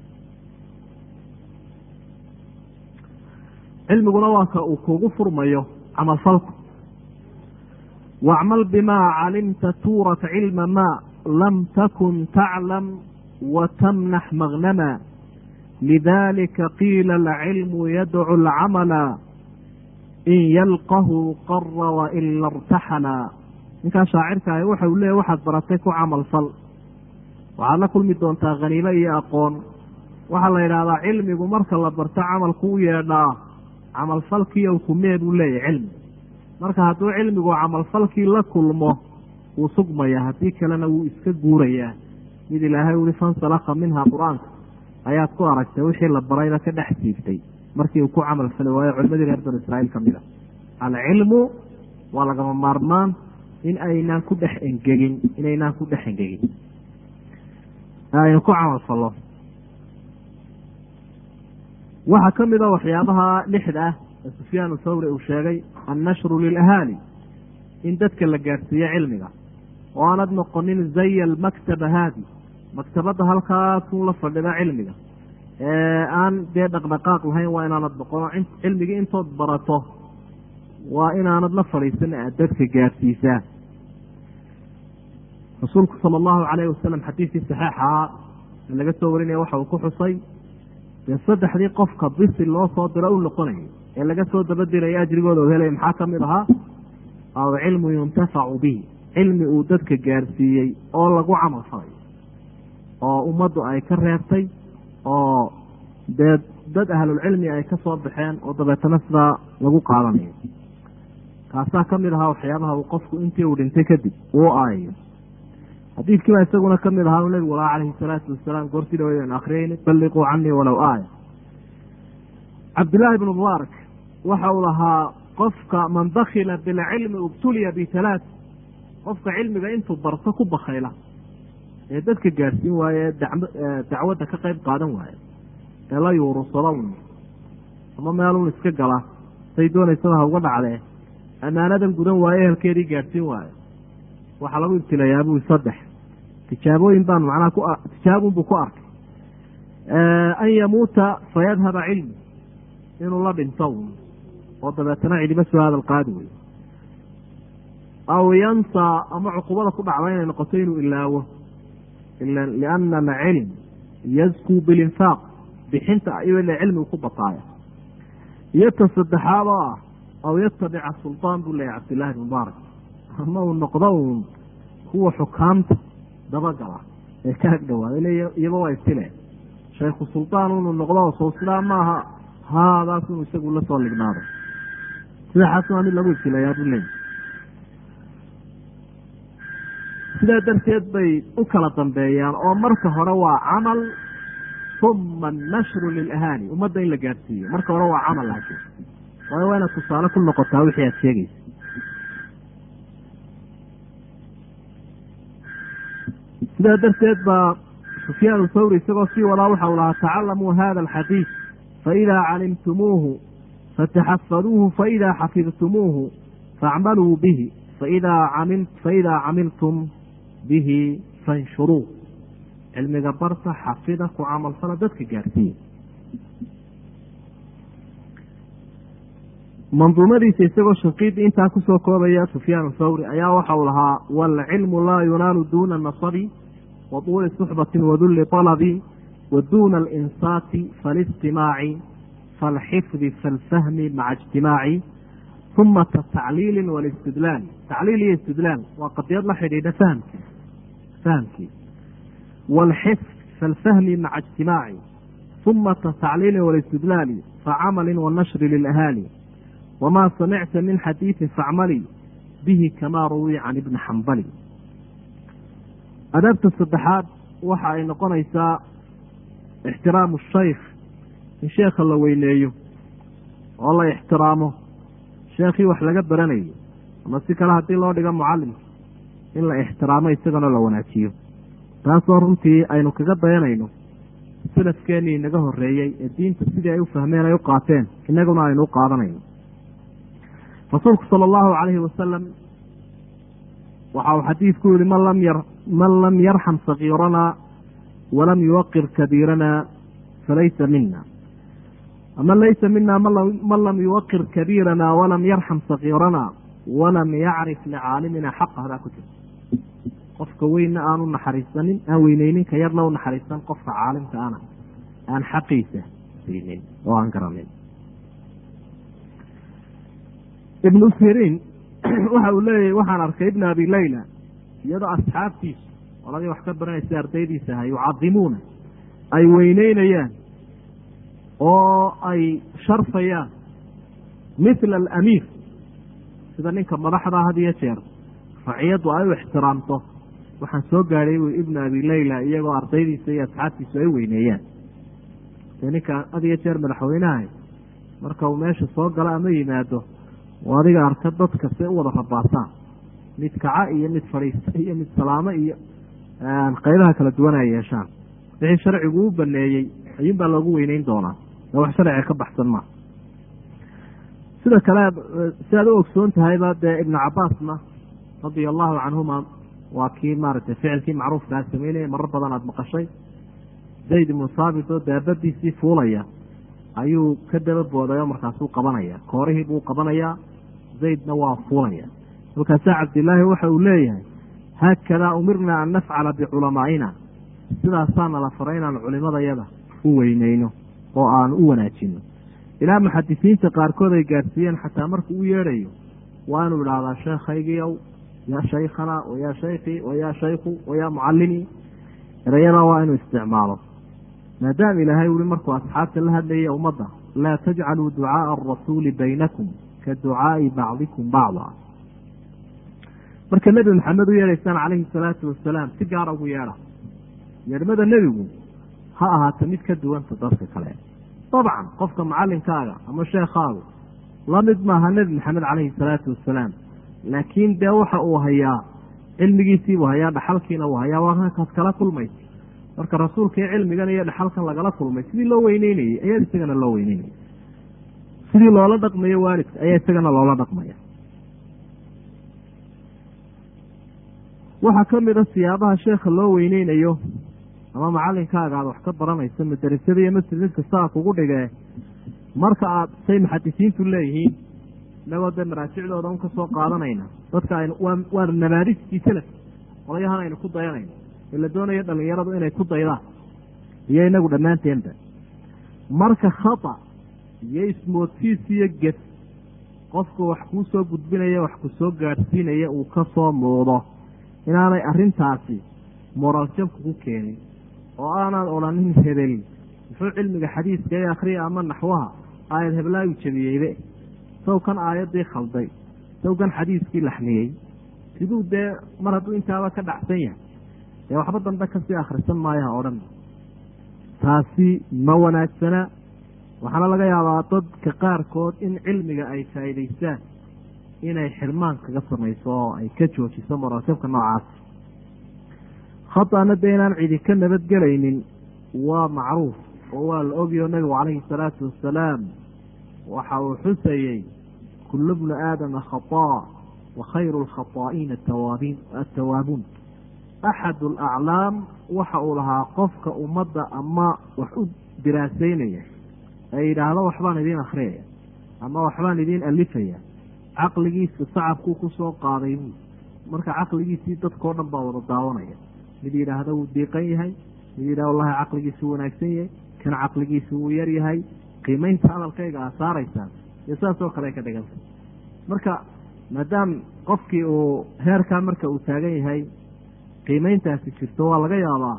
cilmiguna waa ka uu kugu furmayo camalfalku wacmal bimaa calimta tuurat cilma maa lam takun taclam wa tamnax magnama lidalika qiila alcilmu yadcu alcamala in yalqahu qara waila irtaxala ninkaa shaacirkaahi waxa uu leeya waxaad baratay ku camal fal waxaad la kulmi doontaa khaniimo iyo aqoon waxaa la yidhahdaa cilmigu marka la barto camalku u yeedhaa camalfalkii ow kumee buu leeyahy cilmi marka hadduu cilmigu camalfalkii la kulmo wuu sugmaya haddii kalena wuu iska guurayaa mid ilaahay uli fansalaka minha qur-aanka ayaad ku aragtay wixii la barayba ka dhex siibtay markii uu ku camal fali waayo culimadii reer banu israiil ka mid a alcilmu waa lagama maarmaan in aynaan ku dhex engegin inaynaan ku dhex engegin aynu ku camal fallo waxaa ka mid a waxyaabaha lixda ah ee sufyaan thawri uu sheegay annashru lilahaali in dadka la gaadhsiiyo cilmiga oo aanad noqonin zaya almaktaba haadi maktabadda halkaasuu la fadhida cilmiga ee aan dee dhaqdhaqaaq lahayn waa inaanad noqono cilmigii intood barato waa inaanad la fadhiisan aad dadka gaadhsiisaa rasuulku sala allahu calayhi wasalam xadiidkii saxeixahaa ee laga soo warinaya waxa uu ku xusay dee saddexdii qofka bisi loo soo diro u noqonayay ee laga soo dabadiraya ajrigooda u helaya maxaa ka mid ahaa aw cilmu yuntafacu bihi cilmi uu dadka gaarsiiyey oo lagu camal falay oo ummaddu ay ka reebtay oo dee dad ahlulcilmi ay ka soo baxeen oo dabeetana sidaa lagu qaadanayo kaasaa ka mid ahaa waxyaabaha uu qofku intii uu dhintay kadib uu aayayo xadiidkiibaa isaguna ka mid ahaa u nebigu lahaa calayhi salaatu wasalaam goortii dhaweydaan akhriyeyni balliquu canii walow aaya cabdillaahi bnu mubaarak waxa uu lahaa qofka man dakila bilcilmi ubtuliya bitalaat qofka cilmiga intuu barto ku bakayla ee dadka gaadhsiin waaye ee dacwadda ka qayb qaadan waaye ee la yuurusado un ama meelun iska gala say doonaysaba ha uga dhacdee ammaanadan gudan waaye ehelkeedii gaadhsiin waayo waxaa lagu ibtilayaa bui saddex tijaabooyin baan macnaha ku tijaabunbuu ku arkay an yamuuta fayadhaba cilmi inuu la dhinto un oo dabeetana cidiba soo hadal qaadi wey aw yansaa ama cuqubada ku dhacda inay noqoto inuu ilaawo liana alcilm yazkuu bilinfaaq bixinta ayuu ila cilmigu ku bataaya iyo ta saddexaad oo ah aw yatabica sulطaan buu leeyahy cabdillahi bn mubaarak ama uu noqdo uun kuwa xukaamta dabagala ee ka ag dhawaada ile iyaba waa istile shaykhu sulطaan unu noqdo soo sidaa maaha haadaas inu isagu la soo lignaado sidaxaas waa mid lagu ibtilayaa buu leeyahy sidaa darteed bay u kala dambeeyaan oo marka hore waa camal uma annashru lilahaali ummadda in la gaadhsiiyo marka hore waa camal laakiin waayo waa inaad tusaale ku noqotaa wixii aad sheegaysa sidaa darteed baa sufyaan thawri isagoo sii wadaa waxa u lahaa tacalamuu hada alxadiid faidaa calimtumuuhu fataxafaduuhu faidaa xafidtumuuhu faacmaluu bihi faidaa faidaa camiltum bihi fanshuruu cilmiga barta xafida ku camalfala dadka gaarsiiya manduumadiisa isagoo shanqiidi intaa kusoo koobaya sufyaan thawri ayaa waxa uu lahaa waalcilmu laa yunaalu duuna nasabi wa tuuli suxbati wadulli طalabi wa duuna alinsaati faalistimaaci faalxifdi faalfahmi maca ijtimaaci uma tacliili walistidlaal tacliil iyo istidlaal waa qadiyad la xidhiidha fahamki fahamkii waalxifd faalfahmi maca ijtimaaci uma tacliili walistidlaali facamali wanashri lilahaali wamaa samicta min xadiidi facmali bihi kamaa ruwi can ibni xambali adaabta saddexaad waxa ay noqonaysaa ixtiraamu shaykh in sheekha la weyneeyo oo la ixtiraamo sheekhii wax laga baranayo ama si kale haddii loo dhigo mucalimka in la ixtiraamo isagana la wanaajiyo taasoo runtii aynu kaga dayanayno salafkeenii inaga horeeyey ee diinta sidii ay u fahmeen ay u qaateen inaguna aynu u qaadanayno rasuulku sala allahu calayhi wasalam waxa uu xadiidku yihi man lam yar man lam yarxam sakiiranaa walam yuwaqir kabiiranaa falaysa mina ama laysa mina man lam yuwaqir kabiiranaa walam yarxam sakiiranaa walam yacrif licaalimina xaqa hadaa ku jirta qofka weynna aanu naxariisanin aan weyneynin ka yarna u naxariisan qofka caalimka ana aan xaqiisa siinin oo aan garanin ibnu siriin waxa uu leeyahy waxaan arkay ibna abi layla iyadoo asxaabtiisu oladii wax ka baranaysa ardaydiisa aha yucadimuuna ay weyneynayaan oo ay sharfayaan mithla alamiir sida ninka madaxda had iyo jeer raciyaddu ay u ixtiraamto waxaan soo gaadhay bui ibna abi layla iyagoo ardaydiisa iyo asxaabtiisu ay weyneeyaan dee ninka had iyo jeer madaxweynaha marka uu meesha soo galo ama yimaado oo adiga arka dadka se u wada rabaasaan mid kaca iyo mid fadhiista iyo mid salaamo iyo qaybaha kala duwan ay yeeshaan wixii sharcigu u baneeyey ayuun baa loogu weyneyn doonaa ee wax sharciga ka baxsan maa sida kale si aad u ogsoon tahayba dee ibnu cabaasna radia allahu canhuma waa kii maaragtay ficilkii macruufkaa sameynaya marar badan aada maqashay zayd ibnu saabit oo daabadiisii fuulaya ayuu ka daba booday oo markaasuu qabanaya koorihii buu qabanayaa zaydna waa fuulaya markaasaa cabdilaahi waxa uu leeyahay haakadaa umirna an nafcala biculamaa'ina sidaasaana la faray inaan culimadayada u weyneyno oo aanu u wanaajino ilaa muxadisiinta qaarkood ay gaadhsiiyeen xataa markuu u yeedhayo waa inuu idhaahdaa sheekhaygiiow yaa shaykhana wa yaa shaykhii wa yaa shaykhu wa yaa mucallimii erayadaa waa inuu isticmaalo maadaama ilaahay uli markuu asxaabta la hadlayay ummadda laa tajcaluu ducaaa arasuuli baynakum ka ducaai bacdikum bacda marka nebi maxamed u yeedhaysaan calayhi salaatu wasalaam si gaara ugu yeedha yeedhmada nebigu ha ahaato mid ka duwanta dadka kale dabcan qofka macalinkaaga ama sheekhaagu la mid maaha nebi maxamed calayhi salaatu wasalaam laakiin dee waxa uu hayaa cilmigiisiibuu hayaa dhaxalkiina uu hayaa waa kaad kala kulmaysa marka rasuulkai cilmigan iyo dhaxalkan lagala kulmay sidii loo weyneynayey ayaa isagana loo weyneynaya sidii loola dhaqmayo waalidka ayaa isagana loola dhaqmaya waxaa ka mid a siyaabaha sheekha loo weyneynayo ama macalinkaaga aad wax ka baranayso madarasada iyo masjid mid kastaa kugu dhigee marka aad say muxadisiintu leeyihiin inagoo dee maraajicdooda un ka soo qaadanayna dadka aynu waa waa namaadijtii salaf qolayahan aynu ku dayanayno ee la doonayo dhalinyaradu inay ku daydaan iyo inagu dhammaanteenba marka khata iyo ismoodsiis iyo ged qofku wax kuu soo gudbinaya wax ku soo gaadhsiinaya uu ka soo muudo inaanay arrintaasi moraal jabka ku keenin oo aanaad odhanin hebel muxuu cilmiga xadiiska ee akhriya ama naxwaha aayad heblaayu jabiyeybe saw kan aayaddii khalday saw kan xadiiskii laxniyey siduu dee mar hadduu intaaba ka dhacsan yahay dee waxba dambe kasii akhrisan maayaha oo dhan taasi ma wanaagsana waxaana laga yaabaa dadka qaarkood in cilmiga ay faa'iidaystaan inay xirmaan kaga samayso oo ay ka joojiso moraalsabka noocaas khatana dee inaan cidi ka nabadgelaynin waa macruuf oo waa la ogyo nabigu calayhi salaatu wasalaam waxa uu xusayey kullu bnu aadama khataa wa khayru lkhataa'iina atawaabiin attawaabuun axadu alaclaam waxa uu lahaa qofka ummadda ama wax u diraaseynaya ee yidhaahdo waxbaan idiin akhriyaya ama waxbaan idiin alifaya caqligiisa sacabkuu ku soo qaaday buu marka caqligiisii dadkao dhan baa wada daawanaya mid yidhaahda wuu diiqan yahay mid yidhahda wallahi caqligiisu wanaagsan yahay kan caqligiisu wuu yar yahay qiimeynta hadalkayga aa saaraysaan iyo saasoo kale ka dhiganta marka maadaam qofkii uu heerkaa marka uu taagan yahay qiimeyntaasi jirto waa laga yaabaa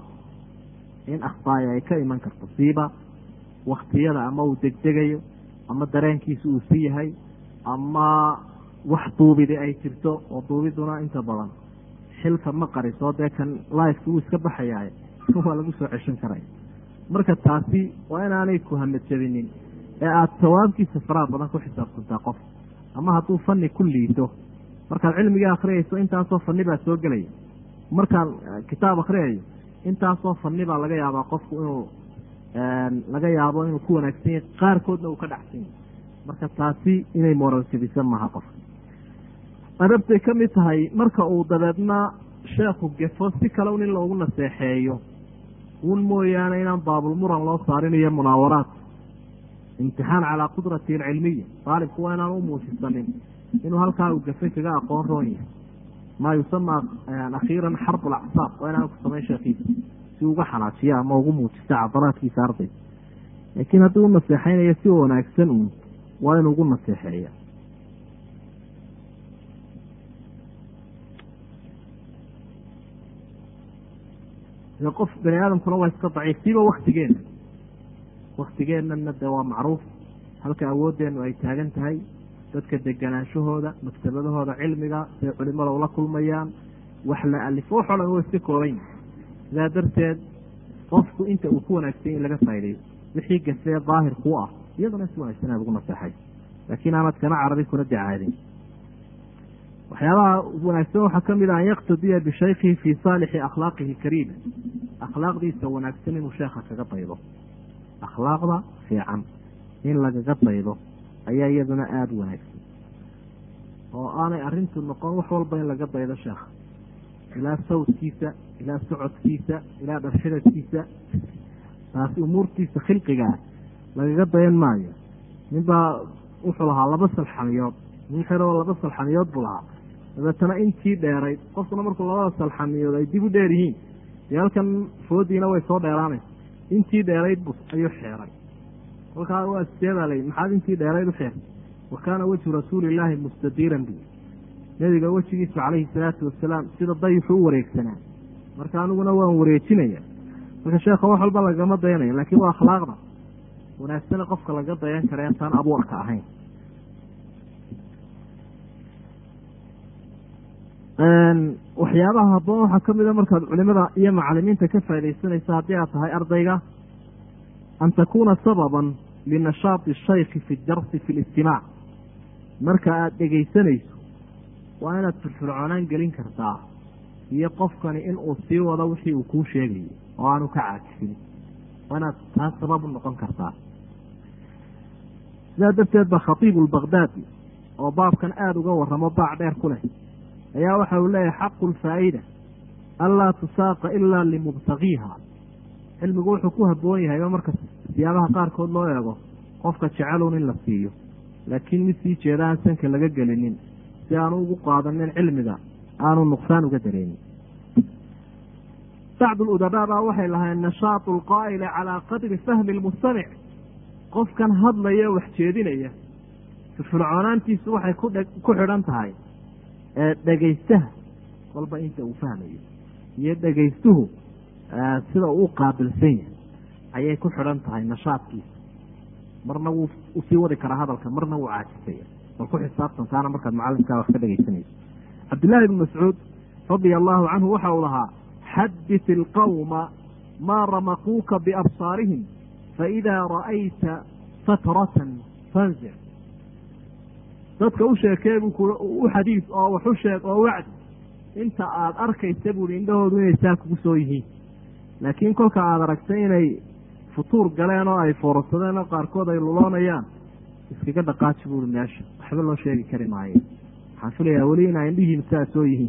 in akhtaaya ay ka iman karto siiba waktiyada ama uu degdegayo ama dareenkiisu uu si yahay ama wax duubidi ay jirto oo duubiduna inta badan xilka ma qariso dee kan lifeka wuu iska baxayaa waa lagu soo ceshan karaya marka taasi waa inaanay ku hamadjabinin ee aada sawaabkiisa faraha badan ku xisaabsantaa qof ama hadduu fani ku liito markaad cilmigii akhriyayso intaasoo fani baa soo gelaya markaan kitaab akhriyayo intaasoo fani baa laga yaabaa qofku inuu laga yaabo inuu ku wanaagsan yahay qaarkoodna uu ka dhacsan yahay marka taasi inay moraljabisan maha qof adabtay ka mid tahay marka uu dabeedna sheekhu gefo si kale un in loogu naseexeeyo un mooyaane inaan baabulmuran loo saarinayo munaawaraat imtixaan calaa qudrati alcilmiya daalibku waa inaan u muujisanin inuu halkaa uu gafay kaga aqoon roon yahay maa yusama akhiiran xarb alacsaab waa inaan ku samayn sheekiisa si uga xanaajiya ama ugu muujista cadaraadkiisa ardayga laakiin haddii u naseexaynayo si wanaagsan uun waa inuu ugu naseexeeya qof bani aadamkuna waa iska daciif siiba waktigeenna waktigeennana de waa macruuf halka awooddeenu ay taagan tahay dadka deganaanshahooda maktabadahooda cilmiga say culimada ula kulmayaan wax la alifo waxoo dhan waa iska kooban sidaa darteed qofku inta uu ku wanaagsan in laga faa'idayo wixii gafee daahir kuu ah iyaduna si wanaagsan aad ugu naseexay laakiin aanad kana carabi kuna dacaadin waxyaabaha wanaagsan waxaa ka mid a an yaktadiya bishaykhihi fii saalixi akhlaaqihi kariima akhlaaqdiisa wanaagsan inuu sheekha kaga daydo akhlaaqda fiican in lagaga daydo ayaa iyaduna aada u wanaagsan oo aanay arrintu noqon wax walba in laga daydo sheekha ilaa sawdkiisa ilaa socodkiisa ilaa dharxidadkiisa taasi umuurtiisa khilqigaa lagaga dayan maayo ninbaa wuxuu lahaa laba salxamiyood nin xiroo laba salxamiyood buu lahaa dabeetana intii dheerayd qofkuna markuu labada salxamiyood ay dib u dheer yihiin dee halkan foodiina way soo dheeraanaysa intii dheerayd bu ayuu xeeray kolkaa waa sidee baa layihi maxaad intii dheerayd u xeertay wa kaana wejhu rasuulillaahi mustadiiran bi nebiga wejigiisu calayhi salaatu wasalaam sida dayixu u wareegsanaa marka aniguna waan wareejinaya marka sheekha wax walba lagama dayanaya laakiin waa akhlaaqda wanaagsane qofka laga dayan kara intaan abuurka ahayn waxyaabaha haboon waxaa ka mid a markaad culimada iyo macalimiinta ka faaidaysanaysa haddii aad tahay ardayga an takuuna sababan linashaati shaykhi fi darsi fi listimaac marka aada dhegaysanayso waa inaad firfircoonaan gelin kartaa iyo qofkani inuu sii wado wixii uu kuu sheegayo oo aanu ka caajifin waa inaad taas sabab u noqon kartaa sidaa darteed ba khatiibu lbakdaadi oo baabkan aada uga waramo baac dheer ku leh ayaa waxa uu leeyahay xaqu lfaa'ida anlaa tusaaqa ilaa limubtagiiha cilmigu wuxuu ku habboon yahay marka siyaabaha qaarkood loo eego qofka jecelun in la siiyo laakiin mid sii jeeda aan sanka laga gelinin si aanu ugu qaadanin cilmiga aanu nuqsaan uga dareenin bacdu ludabaa baa waxay lahayn nashaatu alqaa'ili calaa qadri fahmi lmustamic qofkan hadlaya wax jeedinaya firfircoonaantiisu waxay ku xidhan tahay dhegaystaha walba inta uu fahmayo iyo dhegaystuhu sida uu u qaabilsan yahay ayay ku xidhan tahay nashaadkiisa marna wuu usii wadi karaa hadalka marna wuu caajisaya bal ku xisaabtan taana markaad macalimkaa wax ka dhegaysanayso cabdillahi ibni mascuud radia allahu canhu waxa uu lahaa xadit ilqawma maa ramaquuka biabsaarihim faidaa ra'ayta fatratan fanzic dadka u sheekee buu ku u xadiis oo wax u sheeg oo wacdi inta aada arkaysa buuhi indhahoodu inay saa kugu soo yihiin laakiin kolka aada aragtay inay futuur galeen oo ay foorarsadeen oo qaarkood ay luloonayaan iskaga dhaqaaji buuhi meesha waxba loo sheegi kari maayo waxaan filayaa weli inaa indhihiin saa soo yihiin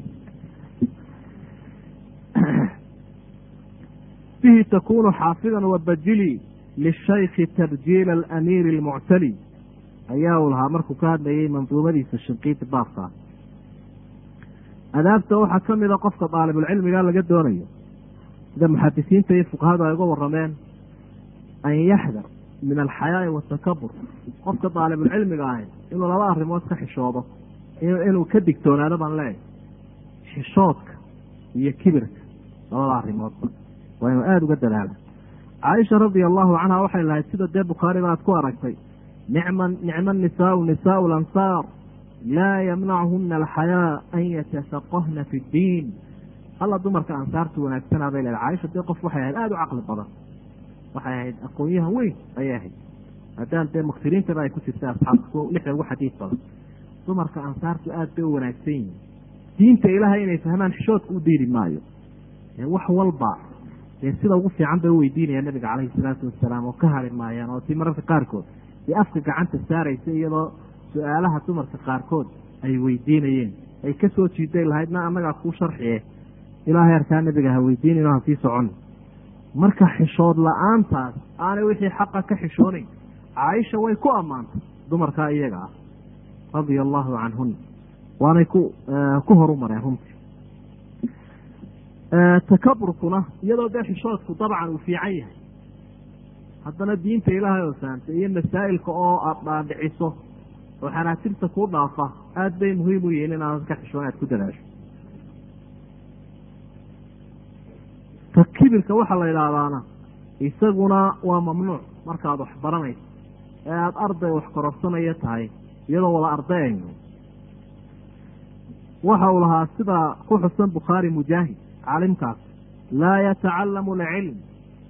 bihi takunu xaafidan wabajili lishaykhi tabjiila alamiiri almuctali ayaa uu lahaa markuu ka hadlayay manduumadiisa shinqiiti baabkaa adaabta waxaa ka mida qofka daalibulcilmiga laga doonayo sida muxadisiinta iyo fuqahadu ay uga warameen an yaxdar min alxayaai watakabur qofka daalibulcilmiga ahi inuu laba arrimood ka xishoodo inuu ka digtoonaado baan leeyahay xishoodka iyo kibirka labada arrimoodba waa inuu aada uga dadaala caaisha radia allahu canha waxay lahayd sida dee bukhaariba aad ku aragtay nicma nicma nisaau nisaau lansaar laa yamnachuna alxayaa an yatafaqahna fi ddiin alla dumarka ansaartu wanaagsanaa bay leedahay caaisha dee qof waxay ahayd aada u caqli badan waxay ahayd aqoonyahan weyn ayay ahayd haddaan dee muktiriintaba ay ku jirta asxaabta lixda ugu xadiis badan dumarka ansaartu aada bay u wanaagsan yihiin diinta ilaahay inay fahmaan xishoodka u diiri maayo wax walba dee sida ugu fiican bay uweydiinayaan nabiga caleyhi salaatu wasalaam oo ka hari maayaan oo si mararka qaarkood dee afka gacanta saaraysa iyadoo su-aalaha dumarka qaarkood ay weydiinayeen ay ka soo jiiday lahaydna annagaa kuu sharciye ilaahay arkaa nabiga ha weydiinayno ha sii socon marka xishood la-aantaas aanay wixii xaqa ka xishoonayn caaisha way ku ammaantay dumarkaa iyaga ah radia allahu canhuna waanay ku ku horu mareen runtii takaburkuna iyadoo dee xishoodku dabcan uu fiican yahay haddana diinta ilaahay oo saamtay iyo masaa'ilka oo aada dhaadhiciso oo xanaasirta kuu dhaafa aada bay muhiim u yihiin inaanad ka xishoon aad ku dadaasho ka kibirka waxaa la idhaahdaana isaguna waa mamnuuc markaad wax baranayso ee aada arday wax kororsanaya tahay iyadoo wada ardayayno waxa uu lahaa sida ku xusan bukhaari mujaahid caalimkaas laa yatacalamu alcilm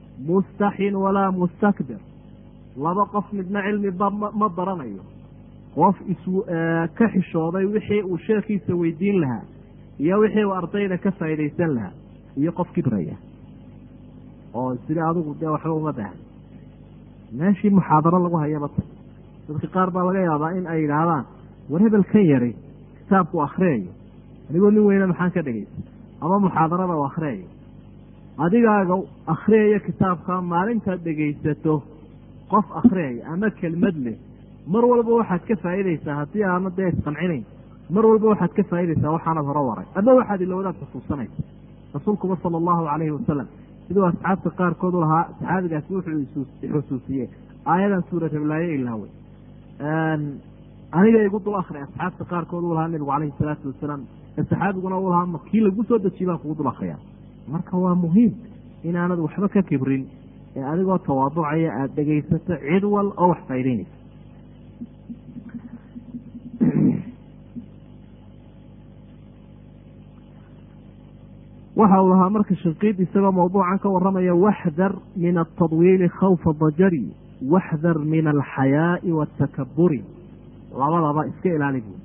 mustaxin walaa mustakbir laba qof midna cilmi ba ma baranayo qof is ka xishooday wixii uu sheekhiisa weydiin lahaa iyo wixii uu ardayda ka faa'iidaysan lahaa iyo qof kibraya oo sida adigu dee waxba uma baahan meeshii muxaadaro lagu hayaba ta dadka qaar baa laga yaabaa in ay yidhaahdaan war hebelkan yari kitaabku akhriyayo anigoo nin weyne maxaan ka dhegaysa ama muxaadarada u akhriyayo adigaaga akhriyaya kitaabka maalintaad dhegaysato qof akhriyaya ama kelmad leh mar walba waxaad ka faa'iidaysaa haddii aana dee isqancinayn mar walba waxaad ka faa'iidaysaa waxaanad hore waray ama waxaad ilowdaad xusuusanaysa rasuulkuba sala allahu calayhi wasalam siduu asxaabta qaarkood u lahaa saxaabigaasi wuxuu xusuusiyey aayadan suura rablaaye ilaawey aniga igu dul akri asxaabta qaarkood u lahaa nabigu calayhi salaatu wasalaam ee saxaabiguna u lahaa kii lagu soo dejiye baan kugu dul akriyaa marka waa muhiim inaanad waxba ka kibrin ee adigoo tawaaducaya aada dhegaysato cid wal oo wax faa'idaynaysa waxa uu lahaa marka shinqiid isagoo mawduucan ka warramaya waxdar min altadwiili khawfa dajari waxdar min alxayaa'i waatakaburi labadaba iska ilaali buui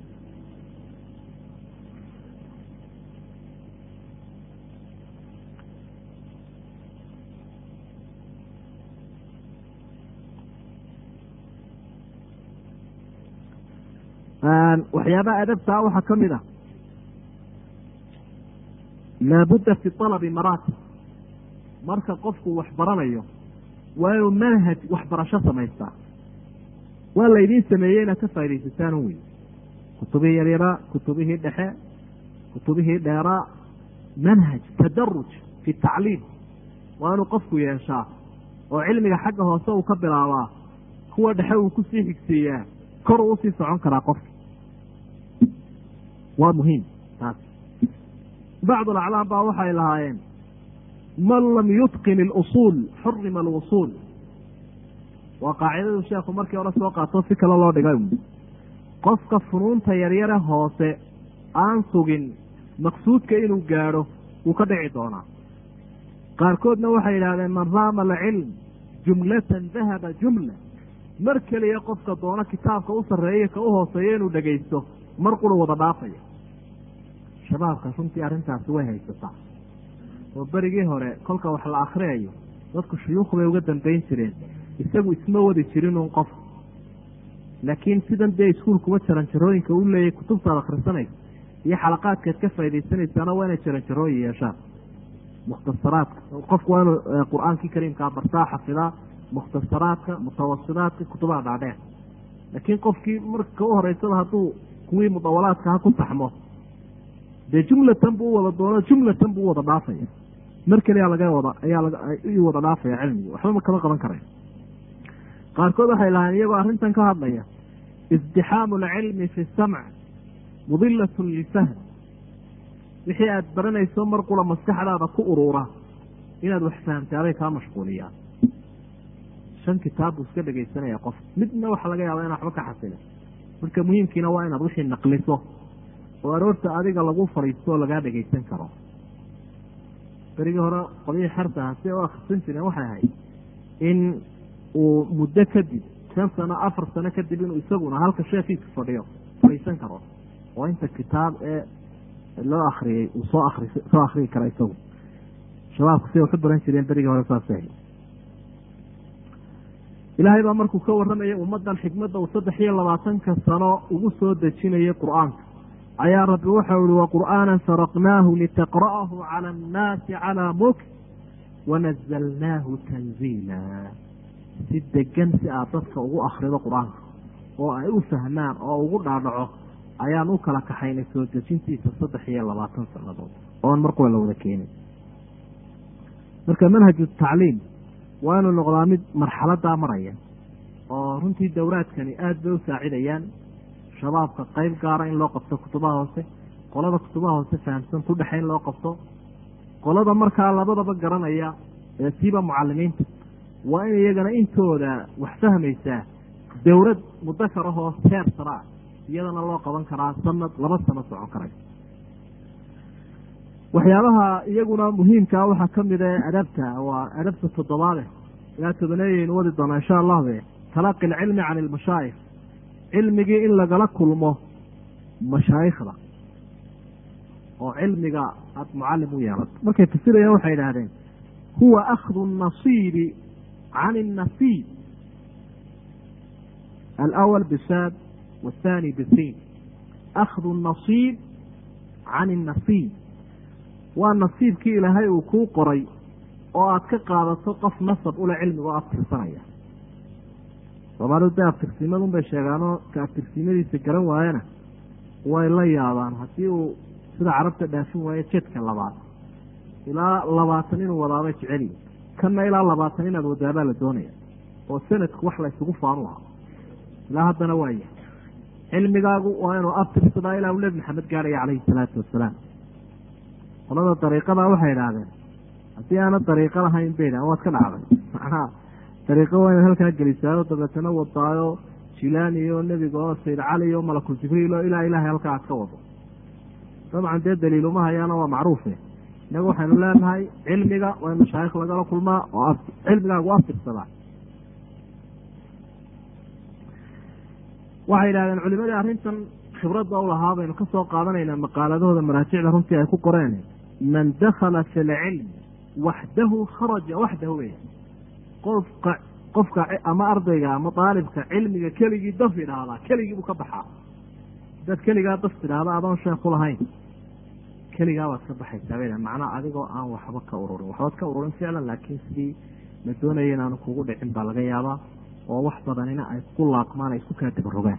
waxyaabaha adabtaa waxaa ka mid ah laabudda fi alabi maraatib marka qofku wax baranayo waa inuu manhaj waxbarasho samaystaa waa laydiin sameeyey inaad ka faaidaysataan wey kutubihii yaryaraa kutubihii dhexe kutubihii dheeraa manhaj tadaruj fi tacliim waa inuu qofku yeeshaa oo cilmiga xagga hoose uu ka bilaabaa kuwa dhexe uu kusii xigsiiyaa kor uu usii socon karaa qofka waa muhiim taas bacd alaclaam baa waxay lahaayeen man lam yutqin ilusuul xurima alwusuul waa qaacidadu sheekhu markii hore soo qaato si kale loo dhigay qofka funuunta yaryare hoose aan sugin maqsuudka inuu gaadho wuu ka dhici doonaa qaarkoodna waxay yidhahdeen man raama alcilm jumlatan dahaba jumla mar keliya qofka doono kitaabka u sarreeya ka u hooseeya inuu dhegaysto mar quru wada dhaafaya shabaabka runtii arrintaasi way haysataa oo berigii hore kolka wax la akhriyayo dadku shuyuukh bay uga dambayn jireen isagu isma wadi jirinuun qof laakiin sidan dee iskuulkuba jaranjarooyinka u leeyahy kutubtaad akhrisanaysa iyo xalaqaadkaad ka faaidaysanaysaana waa inay jaranjarooyin yeeshaan mukhtasaraadka qofku waa inuu qur-aankii kariimkaa bartaa xafidaa mukhtasaraadka mutawasidaadka kutubaha dhaadheer laakiin qofkii marka u horeysada hadduu kuwii mudawalaadka ha ku taxmo dee jumlatan buu u wada doono jumlatan buu u wada dhaafaya mar keliyaa laga wada ayaa u wada dhaafaya cilmigi waxba kama qaban karayn qaarkood waxay lahayn iyagoo arrintan ka hadlaya isdixaamu alcilmi fi samc mudilatun lifahm wixii aada baranayso mar qura maskaxdaada ku uruura inaad wax fahamtaaday kaa mashquuliyaan shan kitaab buu iska dhegaysanaya qof midna waxaa laga yaaba inaa waxba ka xasila marka muhiimkiina waa inaad wixii naqliso oo aroorta adiga lagu fadhiisto oo lagaa dhegaysan karo berigii hore qodihii xertaha si ay u akhrisan jireen waxay ahayd in uu muddo kadib shan sano afar sano kadib inuu isaguna halka sheekiiska fadhiyo fadhiisan karo oo inta kitaab ee loo akriyey uu soo akri soo akriyi kara isagu shabaabku siday waxu baran jireen berigii hore saasay ahayd ilaahay baa markuu ka warramayay ummaddan xikmadda uu saddex iyo labaatanka sano ugu soo dejinayay qur-aanka ayaa rabbi waxau ihi waqur'aanan faraqnaahu litaqra'ahu cala annaasi calaa muk wanazalnaahu tanziila si degan si aad dadka ugu akrido qur-aanka oo ay u fahmaan oo ugu dhaadhaco ayaan u kala kaxaynay soo dejintiisa saddex iyo labaatan sannadood oon markuwa la wada keenin marka manhaju tacliim waa inuu noqdaa mid marxaladaa maraya oo runtii dowraadkani aada bay u saacidayaan shabaabka qeyb gaara in loo qabto kutubaha hoose qolada kutubaha hoose fahamsan ku dhexe in loo qabto qolada markaa labadaba garanaya ee siiba mucalimiinta waa in iyagana intooda wax fahmaysaa dowlad mudakar ahoo heer sara ah iyadana loo qaban karaa sanad laba sano socon karay waxyaabaha iyaguna muhiimkaa waxaa ka mid a adabta waa adabta toddobaade ilaa tobaneeyaynu wadi doonaa insha allahu talaqi alcilmi can ilmashaayikh cilmigii in lagala kulmo mashaayikhda oo cilmiga aada mucallim u yeelato markay fasirayaan waxay idhaahdeen huwa akhdu nasiibi can الnasiib alأwl bisaad wاthani bisiin akhdu الnasiib can الnasiib waa nasiibkii ilaahay uu kuu qoray oo aad ka qaadato qof nasab ule cilmiga oo aftirsanaya soomaalidu de aftirsiimadun bay sheegaanoo ka aftirsiimadiisa garan waayana way la yaabaan haddii uu sida carabta dhaafin waayo jedka labaad ilaa labaatan inuu wadaabay jeceliyi kanna ilaa labaatan inaad wadaabaa la doonaya oo sanadku wax la ysugu faanu lahaa ilaa haddana waa yahay cilmigaagu waa inuu aftirsadaa ilaa uu nebi maxamed gaarhaya calayhi salaatu wasalaam qolada dariiqada waxay idhaahdeen haddii aana dariiqo lahayn bay idhahen waad ka dhacday macnaha dariiqo waa inaad halkaa gelisaayo dabeetana wadaayo jilaani iyo nebiga oo sayd cali iyo malakul jibriil oo ilaa ilahay halkaa aad ka wado dabcan dee daliiluma hayaana waa macruufe inagu waxaynu leenahay cilmiga waa in mashaayikh lagala kulmaa oo cilmigaagu aftirsadaa waxay yidhahdeen culimadii arrintan khibradda u lahaa baynu ka soo qaadanaynaa maqaaladahooda maraajicda runtii ay ku qoreen man dakhala fi lcilm waxdahu kharaja waxdahu wey qofka qofka ama ardayga ama daalibka cilmiga keligii daf idhaahdaa keligii buu ka baxaa hadaad keligaa daf tidhaahda adoon sheekhu lahayn keligaa baad ka baxaysaa bay macnaa adigoo aan waxba ka ururin waxbaad ka ururin ficlan laakiin sidii la doonaya inaanu kugu dhicin baa laga yaabaa oo wax badanina ay ku laaqmaan ay isku kaa dabarogaan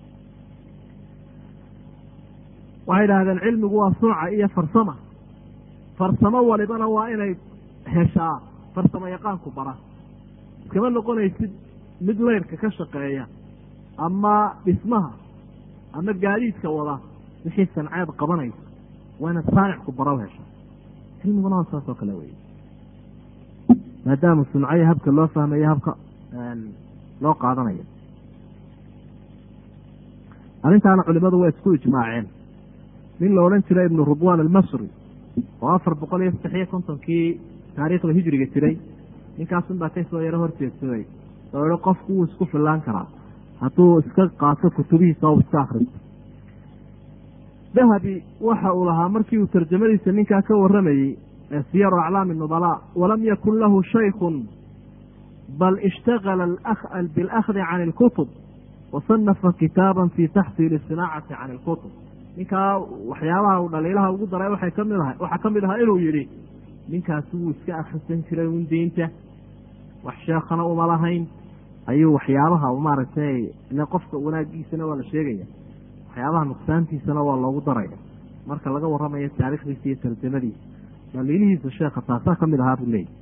waxay idhahdeen cilmigu waa sunca iyo farsama farsamo walibana waa inay heshaa farsamo yaqaanku bara iskama noqonaysid mid leyrka ka shaqeeya ama dhismaha ama gaadiidka wada wixii sanceed qabanaysa waa inaad saanicku bara hesha cilmiguna waa saas oo kale wey maadaama suncayo habka loo fahmayo habka loo qaadanayo arrintaana culimadu waa isku ijmaaceen nin la odhan jiray ibnu rudwan almasri oo afar boqol iyo saddex iyo kontonkii taariikhda hijriga jiray ninkaasun baa kasoo yaro horjeedsaday oo ihi qofku wuu isku fillaan karaa hadduu iska qaato kutubihiisa o iska akristo dahabi waxa uu lahaa markii uu tarjamadiisa ninkaa ka waramayey siyaru aclaami nubalaa walam yakun lahu shaykun bal ishtagala biاlakhdi can اlkutub wasanafa kitaaba fi taxsiili sinaacati can اlkutub ninkaa waxyaabaha uu dhaliilaha ugu daray waxay kamid ahay waxaa ka mid ahaa inuu yidhi ninkaasi wuu iska akrisan jiray un diinta wax sheekhana uma lahayn ayuu waxyaabaha maaragtay ile qofka wanaagiisana waa la sheegaya waxyaabaha nuqsaantiisana waa loogu daraya marka laga waramayo taarikhdiisa iyo tarjamadiisa dhaliilihiisa sheekha taasaa kamid ahaa buu leeyay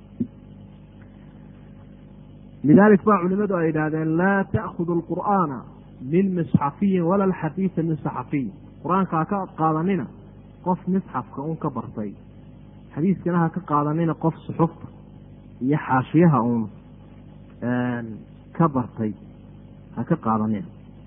lidalik ba culimadu ay yidhaahdeen laa ta'khudu alqur'aana min misxafiyin wala alxadiida min saxafiyin qur-aanka ha ka qaadanina qof misxafka un ka bartay xadiiskana ha ka qaadanina qof suxufta iyo xaashiyaha uun ka bartay ha ka qaadanina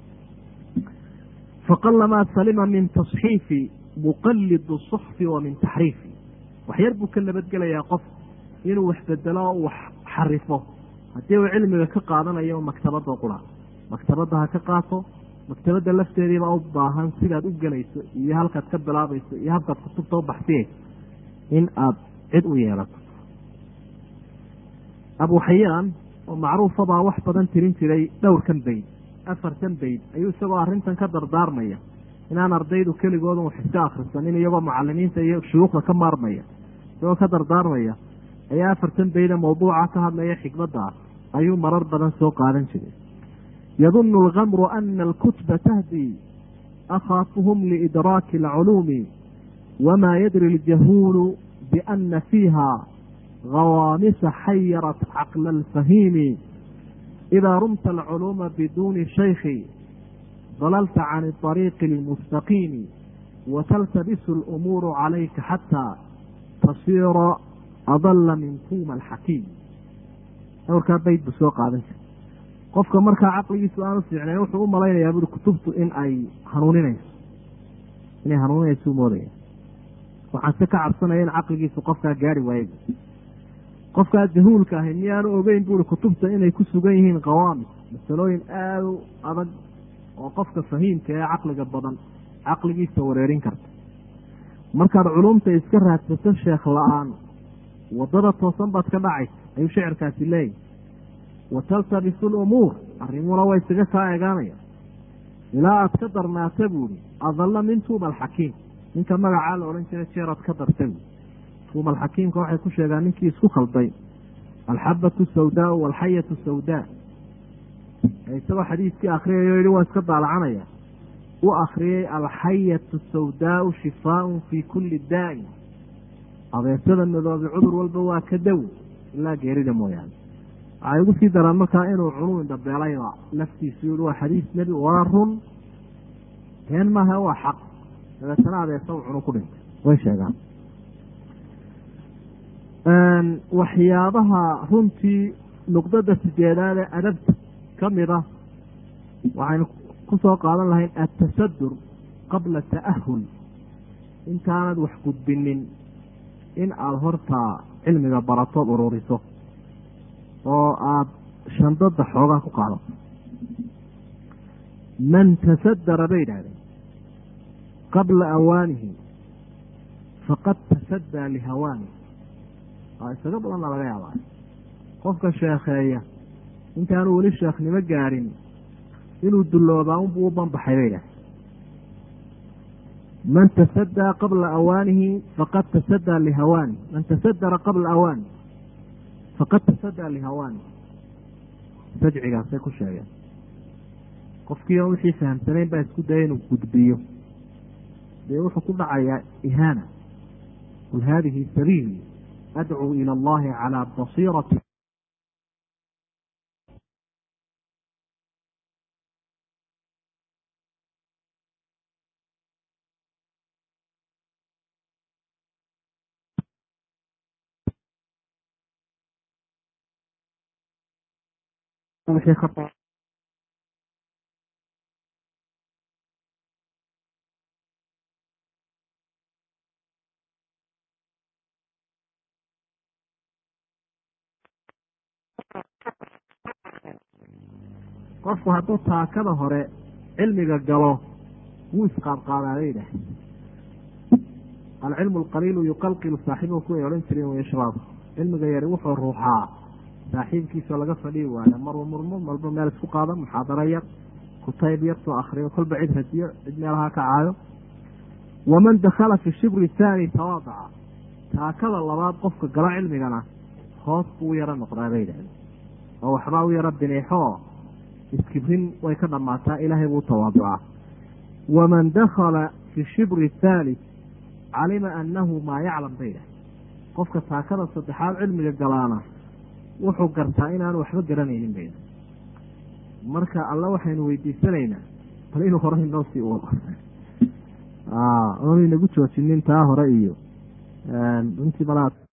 faqalamaa salima min tasxiifi muqalidu suxfi wa min taxriifi waxyar buu ka nabadgelayaa qof inuu wax bedelo o wax xarifo haddii uu cilmiga ka qaadanayo maktabada qura maktabadda ha ka qaato maktabadda lafteediiba u baahan sidaad u gelayso iyo halkaad ka bilaabayso iyo halkaad kutubta u baxsiyeyso in aada cid u yeelato abu xayaan oo macruufa baa wax badan tirin jiray dhowrkan bayd afartan bayd ayuu isagoo arrintan ka dardaarmaya inaan ardaydu keligoodan wax iska akhrisanin iyagoo mucalimiinta iyo shuyuukhda ka maarmaya isagoo ka dardaarmaya ayaa afartan bayda mawduuca ka hadlaya xikmadda ah ayuu marar badan soo qaadan jiray yadunu alkamru ana alkutba tahdi akhaatuhum liidraaki alculuumi wamaa yadri aljahuulu biana fiiha hawaamisa xayarat caqla alfahiimi idaa rumta alculuuma biduuni shaykhi dalalta can ariiqi almustaqiimi wataltabisu alumuuru calayka xataa tasiira adalla min tuuma alxakiim dhowrkaa bayd buu soo qaadan jiray qofka markaa caqligiisu aanu fiicnayn wuxuu u malaynayaa buri kutubtu in ay hanuuninayso inay hanuuninayso u moodaya waxaan se ka cabsanaya in caqligiisu qofkaa gaari waaye qofkaa jahuulka ahi miyaanu ogeyn buuri kutubta inay ku sugan yihiin qawaamis masalooyin aada u adag oo qofka fahiimka ee caqliga badan caqligiisa wareerin karta markaad culumta iska raadsato sheekh la-aan waddada toosan baad ka dhacaysa ayuu shicirkaasi leeyahy wa taltabisu lumuur arrimuna waa isaga kaa eegaanaya ilaa aad ka darnaata buuhi adalla min tuuma alxakiim ninka magacaa la odhan jira jeeraad ka darta buui tuuma alxakiimka waxay ku sheegaan ninkii isku khalday alxabatu sawdaau walxayatu sawdaa isagoo xadiiskii akhriyayo yihi waa iska daalacanaya u akriyey alxayatu sawdaau shifaaun fii kulli daa'in abeesada madoobe cudur walba waa ka dow ilaa geerida mooyaane waxay ugu sii daraan markaa inuu cunuu indhabeelayba laftiisu yihi waa xadiis nebi waa run been maaha waa xaq dabeetana abeesa u cunu ku dhintay way sheegaan waxyaabaha runtii nuqdada sideedaad ee adabta ka mid ah waxaynu ku soo qaadan lahayn atasadur qabla ta'ahul intaanad wax gudbinin in aada hortaa cilmiga baratood ururiso oo aada shandada xoogaa ku qaadato man tasadara bay yidhahdeen qabla awaanihi faqad tasadaa lihawaanihi waa isaga badanna laga yaabaa qofka sheekheeya intaanu weli sheekhnimo gaadhin inuu dulloobaa unbuu u banbaxay bay yidhahdeen man tasadaa qabla awaanihi faqad tasadaa lihawaani man tasadara qabla awaani faqad tasadaa lihawaani sajcigaasay ku sheegeen qofkii on wixii fahamsanayn baa isku daya inuu gudbiyo dee wuxuu ku dhacayaa ihaana qul haadihi sabiili adcuu ila allahi calaa basiirati qofku hadduu taakada hore cilmiga galo wuu isqaadqaadaa bay yidhaah alcilmu alqaliilu yuqalqilu saaxiibahu kuway odhan jireen way shabaab cilmiga yari wuxuu ruuxaa saaxiibkiisao laga fadhiyi waayo maruu murmo malba meel isku qaada muxaadaro yar kutayb yar soo akriyo kolba cid hadiyo cid meelaha ka caayo waman dakhala fi shibri thaani tawaadaca taakada labaad qofka galo cilmigana hoos buu u yaro noqdaa bay yidhahdeen oo waxbaa u yaro biniixoo iskibrin way ka dhammaataa ilaahay buu tawaaducaa waman dakhala fi shibri thalith calima annahu maa yaclam bay yidhahdeen qofka taakada saddexaad cilmiga galaana wuxuu gartaa inaanu waxba garanaynin bay marka alla waxaynu weydiisanaynaa bal inuu hore inoo sii wado oonu inagu joojinin taa hore iyo runtii malaa